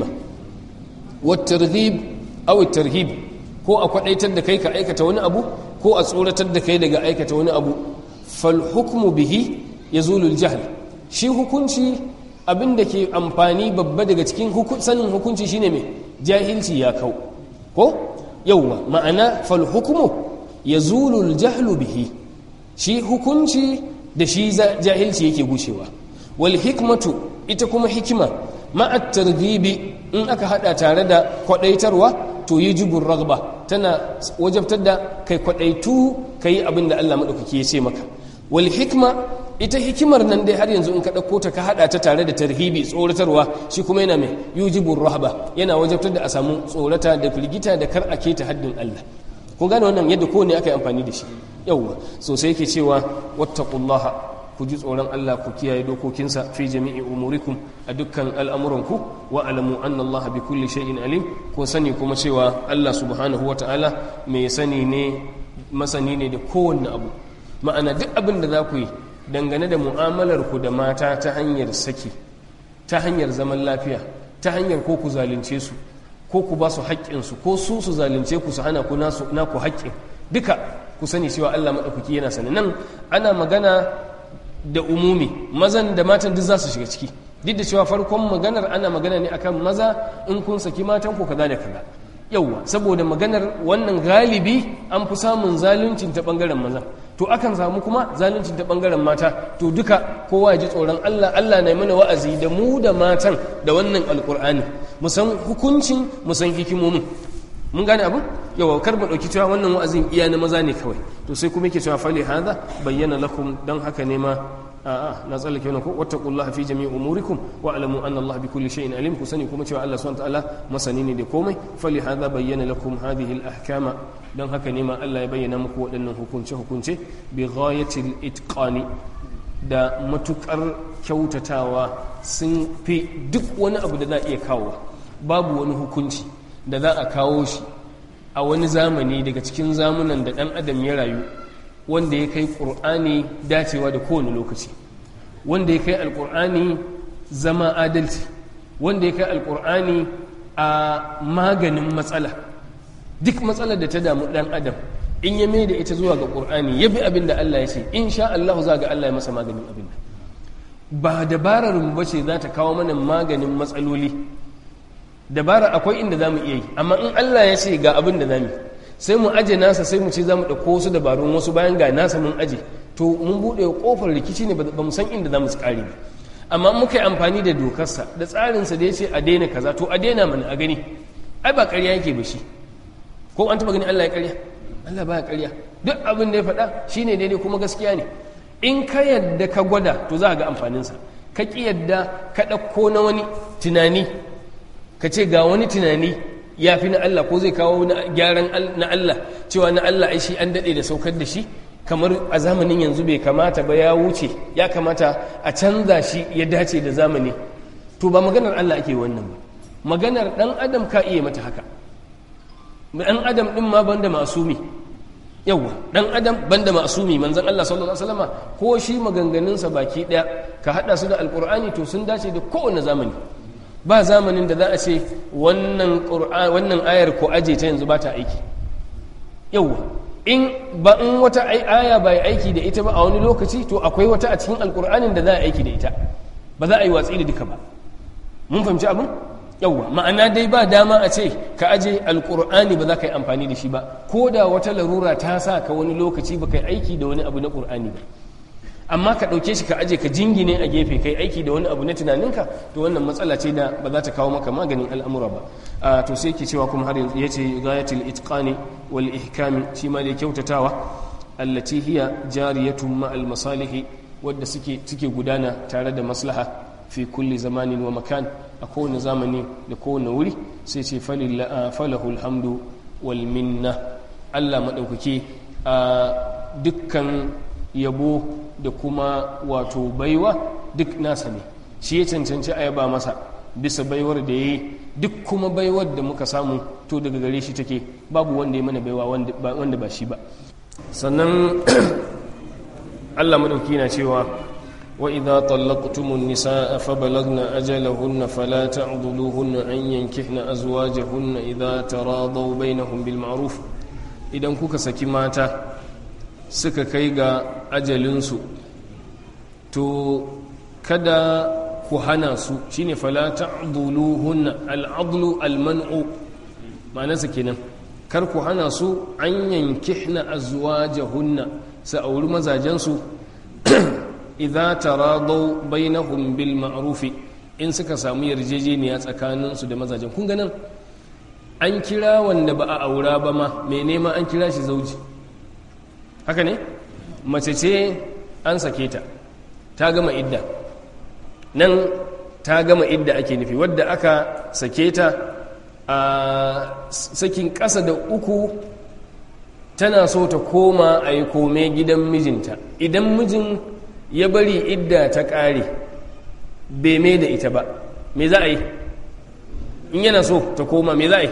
wattarghib aw tarhib ko a kwadaitar da kai ka aikata wani abu ko a tsoratar da kai daga aikata wani abu fal hukmu bihi yazulul jahl shi hukunci abin da ke amfani babba daga cikin sanin hukunci shine mai jahilci ya kau ko yauwa ma'ana fal hukmu yazulul jahlu bihi shi hukunci da shi jahilci yake gushewa wal hikmatu ita kuma hikima ma'at targhibi in aka hada tare da kwadaitarwa to yujibur ragba tana wajabtar da kai kwadaitu kai abin da Allah madaukake ya ce maka wal hikma ita hikimar nan dai har yanzu in ka dauko ta ka hada ta tare da tarhibi tsoratarwa shi kuma yana mai yujibur rahba yana wajabtar da a samu tsorata da firgita da kar a keta haddin Allah kun gane wannan yadda kowane aka yi amfani da shi yauwa sosai yake cewa wattaqullaha ku ji tsoron Allah ku kiyaye dokokinsa fi jami'i umurikum a dukkan al'amuranku wa alamu anna Allah bi kulli shay'in alim ko sani kuma cewa Allah subhanahu wata'ala mai sani ne masani ne da kowanne abu ma'ana duk abin da za ku yi dangane da mu'amalar ku da mata ta hanyar saki ta hanyar zaman lafiya ta hanyar ko ku zalunce su ko ku ba su haƙƙinsu ko su su zalunce ku su hana ku naku haƙƙin duka ku sani cewa Allah maɗaukaki yana sani nan ana magana da umumi mazan da matan duk za su shiga ciki duk da cewa farkon maganar ana magana ne akan maza in kun saki matan ku kaza da kaza yauwa saboda maganar wannan galibi an fi samun zaluncin ta bangaren maza to akan samu kuma zaluncin ta bangaren mata to duka kowa ya ji tsoron Allah Allah na mana wa'azi da mu da matan da wannan alkur'ani mu san hukuncin mu san hikimomin mun gane abu yawa kar mu dauki cewa wannan wa'azin iya na maza ne kawai to sai kuma yake cewa fali hada bayyana lakum dan haka ne ma a'a na tsallake wannan ko wattaqullaha fi jami'i umurikum wa alamu anna Allah bi kulli shay'in alim ku sani kuma cewa Allah subhanahu wa ta'ala masani ne da komai fali hada bayyana lakum hadhihi al-ahkama dan haka ne ma Allah ya bayyana muku waɗannan hukunce hukunce bi ghayatil itqani da matukar kyautatawa sun fi duk wani abu da za a iya kawo babu wani hukunci da za a kawo shi a wani zamani daga cikin zamunan da ɗan adam ya rayu wanda ya kai ƙur'ani dacewa da kowane lokaci wanda ya kai alƙur'ani zama adalci wanda ya kai alƙur'ani a maganin matsala duk matsalar da ta damu ɗan adam in ya mai da ita zuwa ga ƙur'ani ya bi abin da Allah ya ce in sha Allah za ga Allah ya masa maganin abin ba dabarar mu bace za ta kawo mana maganin matsaloli dabara akwai inda za mu iya yi amma in Allah ya ce ga abin da za mu sai mu aje nasa sai mu ce za mu ɗauko wasu dabarun wasu bayan ga nasa mun aje to mun buɗe ƙofar rikici ne ba mu san inda za mu tsari ba amma muka yi amfani da dokarsa da tsarinsa da ya ce a daina kaza to a daina mana a gani ai ba ƙarya yake ba shi ko an taɓa gani Allah ya ƙarya Allah ba ya ƙarya duk abin da ya faɗa shine daidai kuma gaskiya ne in ka yadda ka gwada to za ka ga amfaninsa ka ƙi yadda ka ɗauko na wani tunani ka ce ga wani tunani ya fi na Allah ko zai kawo gyaran na Allah cewa na Allah ai shi an daɗe da saukar da shi kamar a zamanin yanzu bai kamata ba ya wuce ya kamata a canza shi ya dace da zamani to ba maganar Allah ake wannan ba maganar ɗan adam ka iya mata haka ɗan adam ɗin ma banda masumi yawwa ɗan adam banda masumi manzon Allah sallallahu alaihi wasallama ko shi maganganunsa baki ɗaya ka haɗa su da alƙur'ani to sun dace da kowane zamani ba zamanin da za a ce wannan ayar ko aje ta yanzu ba ta aiki yauwa in ba in wata aya ba aiki da ita ba a wani lokaci to akwai wata a cikin alkur'anin da za a aiki da ita ba za a yi watsi da duka ba mun fahimci abin yawwa ma'ana dai ba dama a ce ka aje alkur'ani ba za ka yi amfani da shi ba ko da wata larura ta sa ka wani lokaci ba ka yi aiki da wani abu na ƙur'ani ba amma ka ɗauke shi ka aje ka jingine a gefe kai aiki da wani abu na tunaninka to wannan matsala ce da ba za ta kawo maka maganin al'amura ba to sai ke cewa kuma har yanzu ya ce gayatul itqani wal ihkami shi ma da kyautatawa allati hiya jariyatun ma al masalihi wadda suke suke gudana tare da maslaha fi kulli zamanin wa makan a kowane zamani da kowane wuri sai ce falahu alhamdu wal minna Allah madaukake a dukkan yabo da kuma wato baiwa duk nasa ne shi ya cancanci a yaba masa bisa baiwar da ya yi duk kuma baiwar da muka samu to daga gare shi take babu wanda ya mana baiwa wanda ba shi ba sannan allah madauki na cewa wa idha tallaqtumun nisaa fa balagna ajalahunna fala ta'dhuluhunna an yankihna azwajahunna idha taradaw bainahum bil ma'ruf idan kuka saki mata suka kai ga ajalinsu to kada ku hana su shine fala ta'dhuluhunna al'adlu al-man'u ma'anarsa kenan kar ku hana su an yankihna azwajahunna sa auri mazajensu idza taradaw bainahum bil ma'ruf in suka samu yarjejeniya tsakaninsu da mazajen kun ganin an kira wanda ba a aura ba ma mai nema an kira shi zauji haka ne mace ce an sake ta ta gama idda nan ta gama idda ake nufi wadda aka sake ta a sakin ƙasa da uku tana so ta koma a yi kome gidan mijinta idan mijin ya bari idda ta ƙare bai mai da ita ba me za a yi in yana so ta koma me za a yi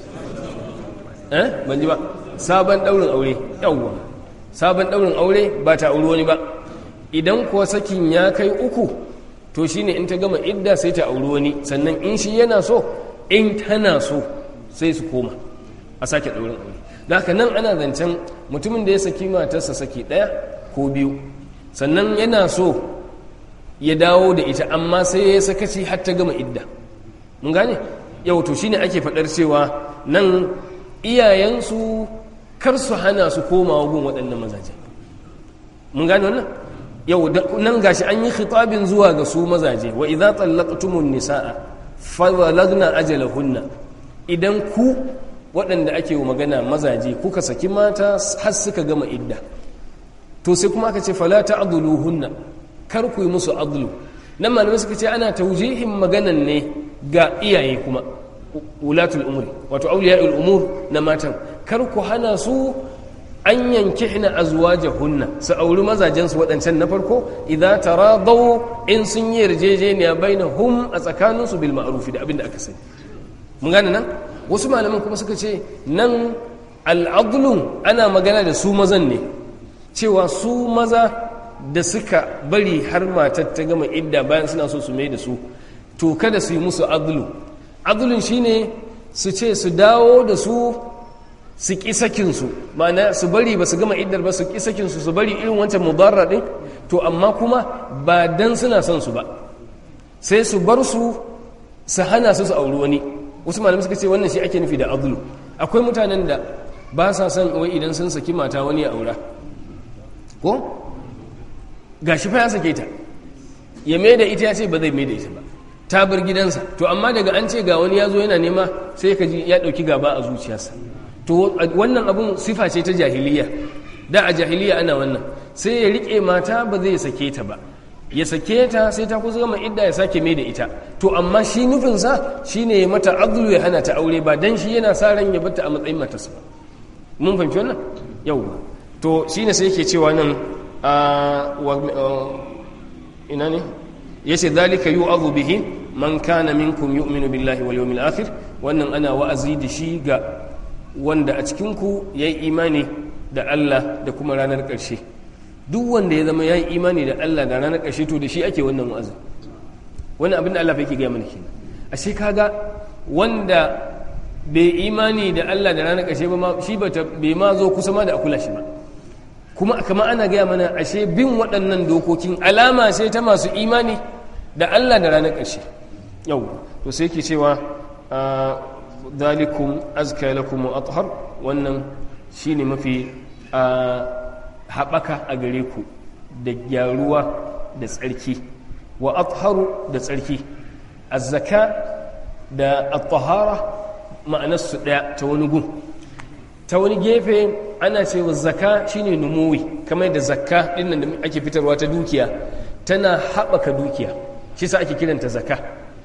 eh ban ji ba sabon ɗaurin aure yawwa sabon ɗaurin aure ba ta auri wani ba idan kuwa sakin ya kai uku to shine in ta gama idda sai ta auri wani sannan in shi yana so in tana so sai su koma a sake ɗaurin aure da haka nan ana zancen mutumin da ya saki matarsa saki ɗaya ko biyu sannan yana so ya dawo da ita amma sai ya sakaci har ta gama idda mun gane yau to shine ake faɗar cewa nan iyayensu kar su hana su komawa gun waɗannan mazaje mun gane wannan yau nan gashi an yi khitabin zuwa ga su mazaje wa idza tallaqtumun nisaa fabalagna ajalahunna idan ku waɗanda ake wa magana mazaje kuka saki mata har suka gama idda to sai kuma aka ce fala ta'dhuluhunna kar ku yi musu adlu nan malamai suka ce ana taujihin maganan ne ga iyaye kuma ulatul umuri wato auliya'ul umur na matan kar ku hana su an yankihna azwajahunna su auri mazajen su waɗancan na farko idza taradaw in sun yi yarjejeniya bainahum a tsakanin su bil ma'ruf da abin da aka sani mun gane nan wasu malaman kuma suka ce nan al'adlun ana magana da su mazan ne cewa su maza da suka bari har matar ta gama idda bayan suna so su mai da su to kada su yi musu adlu adlun shine su ce su dawo da su su ƙi sakinsu ma'ana su bari ba su gama iddar ba su ƙi sakinsu su bari irin wancan mubarra ɗin to amma kuma ba dan suna son su ba sai su bar su su hana su su auri wani wasu malamai suka ce wannan shi ake nufi da adlu akwai mutanen da ba sa son wai idan sun saki mata wani ya aura ko gashi fa ya sake ta ya mai da ita ya ce ba zai mai da ita ba ta bar gidansa to amma daga an ce ga wani ya zo yana nema sai ka ji ya ɗauki gaba a zuciyarsa to wannan abun sifa ce ta jahiliya da a jahiliya ana wannan sai ya riƙe mata ba zai sake ta ba ya sake ta sai ta kusa gama idda ya sake mai da ita to amma shi nufinsa shi ne ya mata adlu ya hana ta aure ba dan shi yana sa ran ya bata a matsayin matarsa ba mun fahimci wannan yau to shi ne sai yake cewa nan ina ne ya ce zalika yu'adhu bihi man kana minkum yu'minu billahi wal yawmil akhir wannan ana wa'azi da shi ga wanda a cikin ku yayi imani da Allah da kuma ranar ƙarshe duk wanda ya zama yayi imani da Allah da ranar ƙarshe to da shi ake wannan wa'azi wannan abin da Allah yake ga mana kenan ashe kaga wanda bai imani da Allah da ranar ƙarshe ba ma shi bai ma zo kusa ma da akula shi ba kuma kama ana gaya mana ashe bin waɗannan dokokin alama sai ta masu imani da Allah da ranar ƙarshe yau to sai ke cewa dalikum azka lakum wa athhar wannan shine mafi haɓaka a gare ku da gyaruwa da tsarki wa atharu da tsarki azzaka da at-tahara ma'anarsu ɗaya ta wani gun ta wani gefe ana cewa zaka shine numuwi kamar da zakka dinnan da ake fitarwa ta dukiya tana haɓaka dukiya shi sa ake kiranta zaka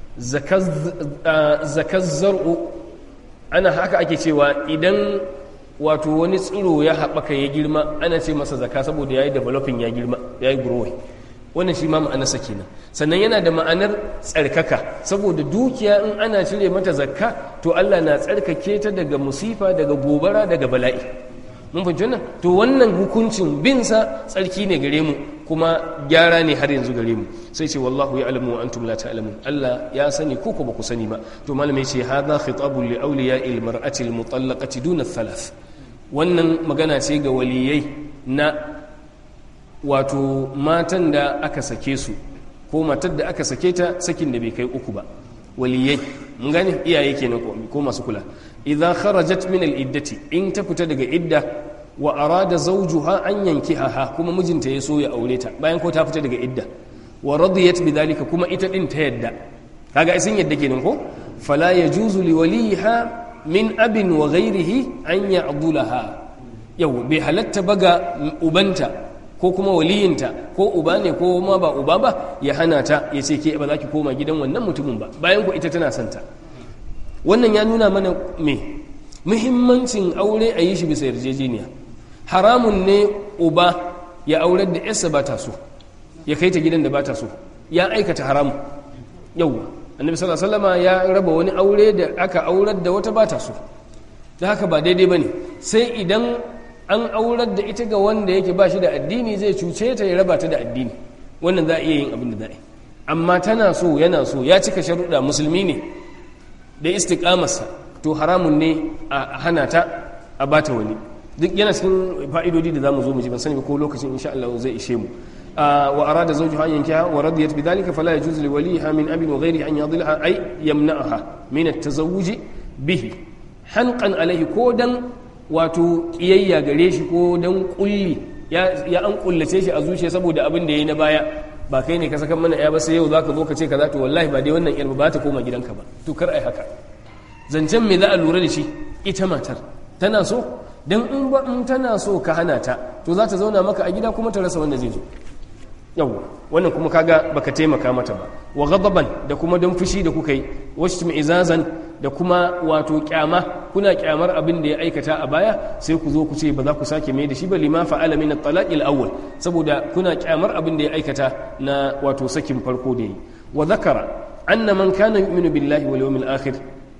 zakar zar'u ana haka ake cewa idan wato wani tsiro ya haɓaka ya girma ana ce masa zaka saboda ya yi developing ya girma ya yi growing wannan shi ma ma'anarsa kenan sannan yana da ma'anar tsarkaka saboda dukiya in ana cire mata zakka to Allah na tsarkake ta daga musifa daga gobara daga bala'i mun fahimci wannan to wannan hukuncin binsa tsarki ne gare mu kuma gyara ne har yanzu gare mu sai ce wallahu ya alamu wa antum la ta'lamun Allah ya sani ko ko ba ku sani ba to malamai ce hadha khitabun li awliya'il mar'ati al mutallaqati duna thalath wannan magana ce ga waliyai na wato matan da aka sake su ko matar da aka sake ta sakin da bai kai uku ba waliyai mun gane iyaye kenan ko masu kula idza kharajat min al iddati in ta fita daga idda wa arada zawjuha an yankihaha kuma mijinta ya so ya aure ta bayan ko ta fita daga idda wa radiyat bidhalika kuma ita din ta yadda kaga sun yadda kenan ko fala yajuzu li waliha min abin wa ghairihi an ya'dulaha yau bai halatta baga ubanta ko kuma waliyinta ko uba ne ko ma ba uba ba ya hana ta ya ce ke ba za ki koma gidan wannan mutumin ba bayan ku ita tana son ta wannan ya nuna mana me muhimmancin aure a yi shi bisa yarjejeniya haramun ne uba ya aurar da yarsa ba ta so ya kai ta gidan da ba ta so ya aikata haramun yau annabi sallallahu alaihi wasallam ya raba wani aure da aka aurar da wata ba ta so da haka ba daidai bane sai idan an aurar da ita ga wanda yake ba shi da addini zai cuce ta ya raba ta da addini wannan za a iya yin abin da za a yi amma tana so yana so ya cika sharuɗa musulmi ne da istiƙamarsa to haramun ne a hana ta a bata wani duk yana cikin fa'idodi da za mu zo mu ji ban sani ba ko lokacin insha Allah zai ishe mu wa arada zawjuha an yankiha wa radiyat bidhalika fala yajuzu li waliha min abin wa ghayrihi an yadhilha ay yamna'aha min at-tazawwuj bihi hanqan alayhi ko dan wato kiyayya gare shi ko dan kulli ya an kullace shi a zuciya saboda abin da yayi na baya ba kai ne ka saka mana ya ba sai yau zaka zo ka ce kaza to wallahi ba dai wannan yar ba ta koma gidanka ba to kar ai haka zancen me za a lura da shi ita matar tana so dan in ba in tana so ka hana ta to za ta zauna maka a gida kuma ta rasa wanda zai zo yau wannan kuma kaga baka taimaka mata ba wa ghadaban da kuma don fushi da kuka yi wasu izazan da kuma wato kyama kuna kyamar abin da ya aikata a baya sai ku zo ku ce ba za ku sake mai da shi ba lima fa'ala min at-talaq al-awwal saboda kuna kyamar abin da ya aikata na wato sakin farko da yi wa zakara anna man kana yu'minu billahi wal yawmil akhir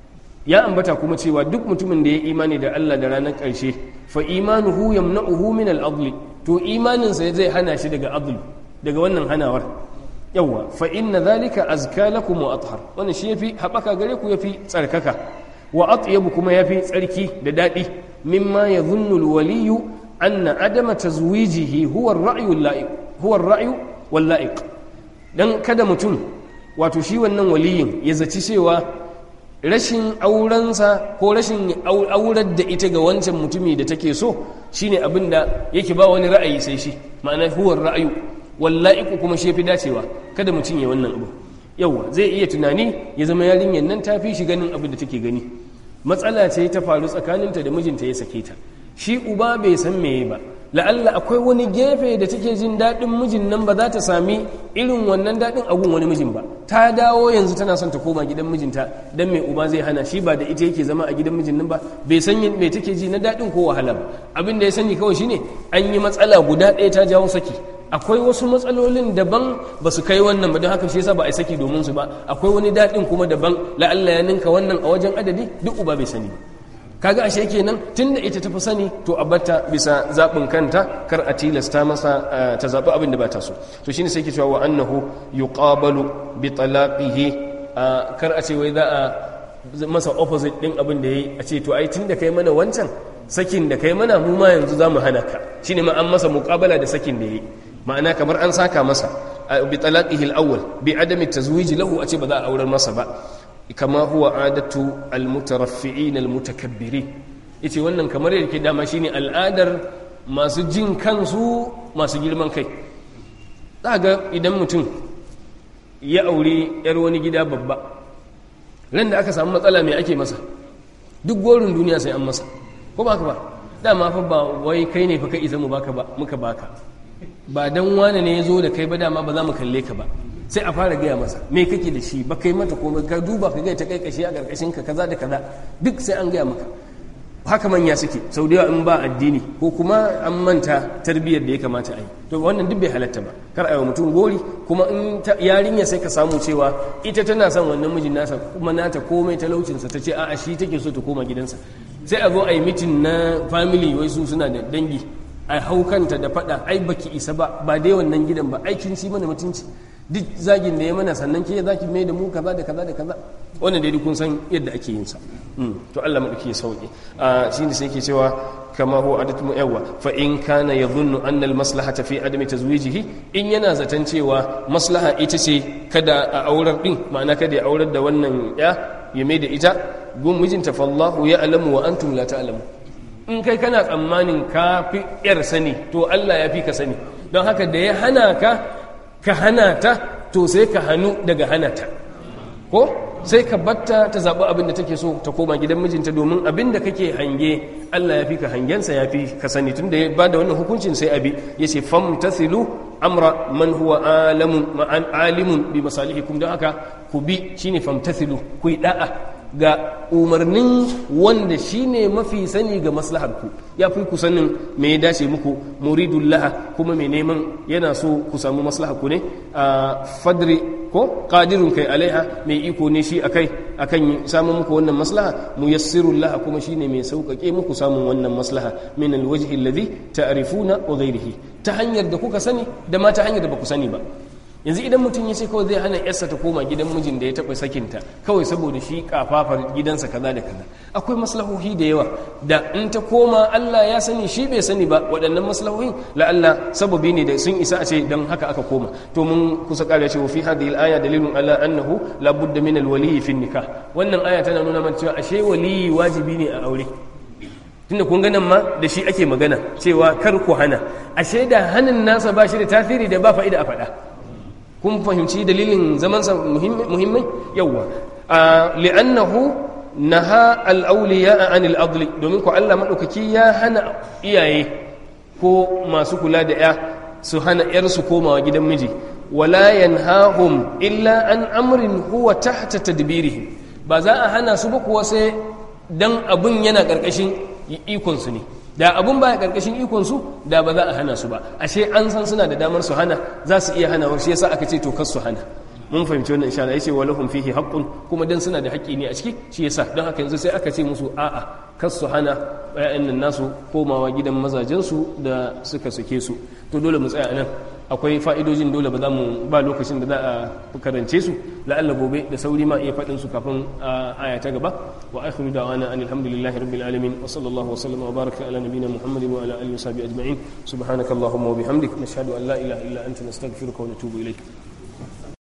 ya ambata kuma cewa duk mutumin da ya imani da Allah da ranar ƙarshe fa imanuhu yamna'uhu min al-adl to imaninsa zai hana shi daga adl daga wannan hanawar yawwa fa inna dhalika azka lakum wa athhar wannan shi yafi habaka gare ku yafi tsarkaka wa atyab kuma yafi tsarki da dadi mimma yadhunnu alwaliy anna adama tazwijihi huwa ar-ra'yu al-la'iq huwa ar-ra'yu wal-la'iq dan kada mutum wato shi wannan waliyin ya zaci cewa rashin aurensa ko rashin aurar da ita ga wancan mutumi da take so shine abinda yake ba wani ra'ayi sai shi ma'ana huwa ar-ra'yu wallahi kuma shi fi dacewa kada mutum ya wannan abu yawa zai iya tunani ya zama yarinyar nan ta fi shi ganin abin da take gani matsala ce ta faru tsakaninta da mijinta ya sake ta shi uba bai san meye ba la'alla akwai wani gefe da take jin daɗin mijin nan ba za ta sami irin wannan daɗin agun wani mijin ba ta dawo yanzu tana son ta koma gidan mijinta dan mai uba zai hana shi ba da ita yake zama a gidan mijin nan ba bai san me take ji na daɗin ko wahala ba abin da ya sani kawai shine an yi matsala guda ɗaya ta jawo saki akwai wasu matsalolin daban ba su kai wannan ba don haka shi yasa ba a saki domin su ba akwai wani daɗin kuma daban la'alla ya ninka wannan a wajen adadi duk uba bai sani ba kaga ashe kenan tunda ita tafi sani to a batta bisa zaɓin kanta kar a tilasta masa ta zaɓi abin da ba ta so to shine sai ke cewa wa annahu yuqabalu bi talaqihi kar a ce wai za a masa opposite din abin da yayi a ce to ai tun da kai mana wancan sakin da kai mana mu ma yanzu za mu hana ka shine ma an masa muqabala da sakin da yayi ma'ana kamar an saka masa bi talaqihi al-awwal bi adami tazwiji lahu a ce ba za a aurar masa ba kama huwa adatu al-mutaraffi'in al-mutakabbirin yace wannan kamar yadda ke dama shine al'adar masu jin kansu masu girman kai za ga idan mutum ya aure yar wani gida babba ran da aka samu matsala mai ake masa duk gorin duniya sai an masa ko ba ka ba dama fa ba wai kai ne fa ka isa mu baka ba muka baka ba dan wane ne ya zo da kai ba dama ba za mu kalle ka ba sai a fara gaya masa me kake da shi ba kai mata komai ka duba ka gaya ta kai kashi a karkashin ka kaza da kaza duk sai an gaya maka haka manya suke sau da yawa in ba addini ko kuma an manta tarbiyyar da ya kamata a yi to wannan duk bai halatta ba kar a yi mutum gori kuma in yarinya sai ka samu cewa ita tana son wannan mijin nasa kuma nata komai talaucinsa ta ce a'a shi take so ta koma gidansa sai a zo a yi mitin na family wai su suna da dangi a hau kanta da faɗa ai baki isa ba ba dai wannan gidan ba aikin shi mana mutunci duk zagin da ya mana sannan ke zaki mai da mu kaza da kaza da kaza wannan dai kun san yadda ake yin sa to Allah madauki ya sauke a shine sai yake cewa kama huwa adatu mu yawa fa in kana yadhunnu anna al maslahata fi adami tazwijihi in yana zaton cewa maslaha ita ce kada a aurar din ma'ana kada ya aurar da wannan ya ya mai da ita gun mijinta fallahu ya alamu wa antum la ta'lamu in kai kana tsammanin ka fi yar sani to Allah ya fi ka sani don haka da ya hana ka ka hana ta to sai ka hannu daga hana ta ko sai ka batta ta zaɓi abin da take so ta koma gidan mijinta domin abin da kake hange Allah ya fi ka hangensa ya fi ka sani tun da ya ba da wannan hukuncin sai abi ya ce fam tasilu amra man huwa alamun ma'an alimun bi masalihikum don haka ku bi shine fam tasilu ku yi da'a ga umarnin wanda shine mafi sani ga maslaharku ya fi ku sanin me ya dace muku muridullah kuma mai neman yana so ku samu maslaharku ne a fadri ko qadirun kai alaiha mai iko ne shi akai akan samun muku wannan maslaha muyassirullah kuma shine mai sauƙaƙe muku samun wannan maslaha min alwajhi alladhi ta'rifuna wa ghayrihi ta hanyar da kuka sani da ma ta hanyar da baku sani ba yanzu idan mutum ya ce kawai zai hana yarsa ta koma gidan mijin da ya taɓa sakinta kawai saboda shi kafafar gidansa kaza da kaza akwai maslahohi da yawa da in ta koma Allah ya sani shi bai sani ba waɗannan maslahohin la'alla sababi ne da sun isa a ce don haka aka koma to mun kusa ƙara cewa fi hadhihi al-aya dalilun ala annahu la budda min al-wali fi nikah wannan aya tana nuna mana cewa ashe waliyi wajibi ne a aure tunda kun ganin ma da shi ake magana cewa kar ku hana ashe da hanin nasa ba shi da tasiri da ba fa'ida a faɗa kun fahimci dalilin zamansa muhimmai yawwa li'annahu naha al-awliya an al-adli domin ko Allah madaukaki ya hana iyaye ko masu kula da ya su hana yar su komawa gidan miji wala yanhahum illa an amrin huwa tahta tadbirihim ba za a hana su ba kuwa sai dan abun yana karkashin ikon su ne da abun baya karkashin ikon su da ba za a hana su ba ashe an san suna da damar su hana za su iya hana shi yasa aka ce to kar su hana mun fahimci wannan insha Allah yace walahum fihi haqqun kuma dan suna da haƙƙi ne a ciki shi yasa don haka yanzu sai aka ce musu a'a kar su hana ƴaƴan nan nasu komawa gidan mazajen su da suka sake su to dole mu tsaya nan akwai fa'idojin dole ba za mu ba lokacin da za a karance su la'alla gobe da sauri ma iya faɗin su kafin aya ta gaba wa akhiru da'wana an alhamdulillahi rabbil alamin wa sallallahu wa sallama wa baraka ala nabiyyina muhammadin wa ala alihi wa sahbihi ajma'in subhanakallahumma wa bihamdik nashhadu an la ilaha illa anta nastaghfiruka wa natubu ilayk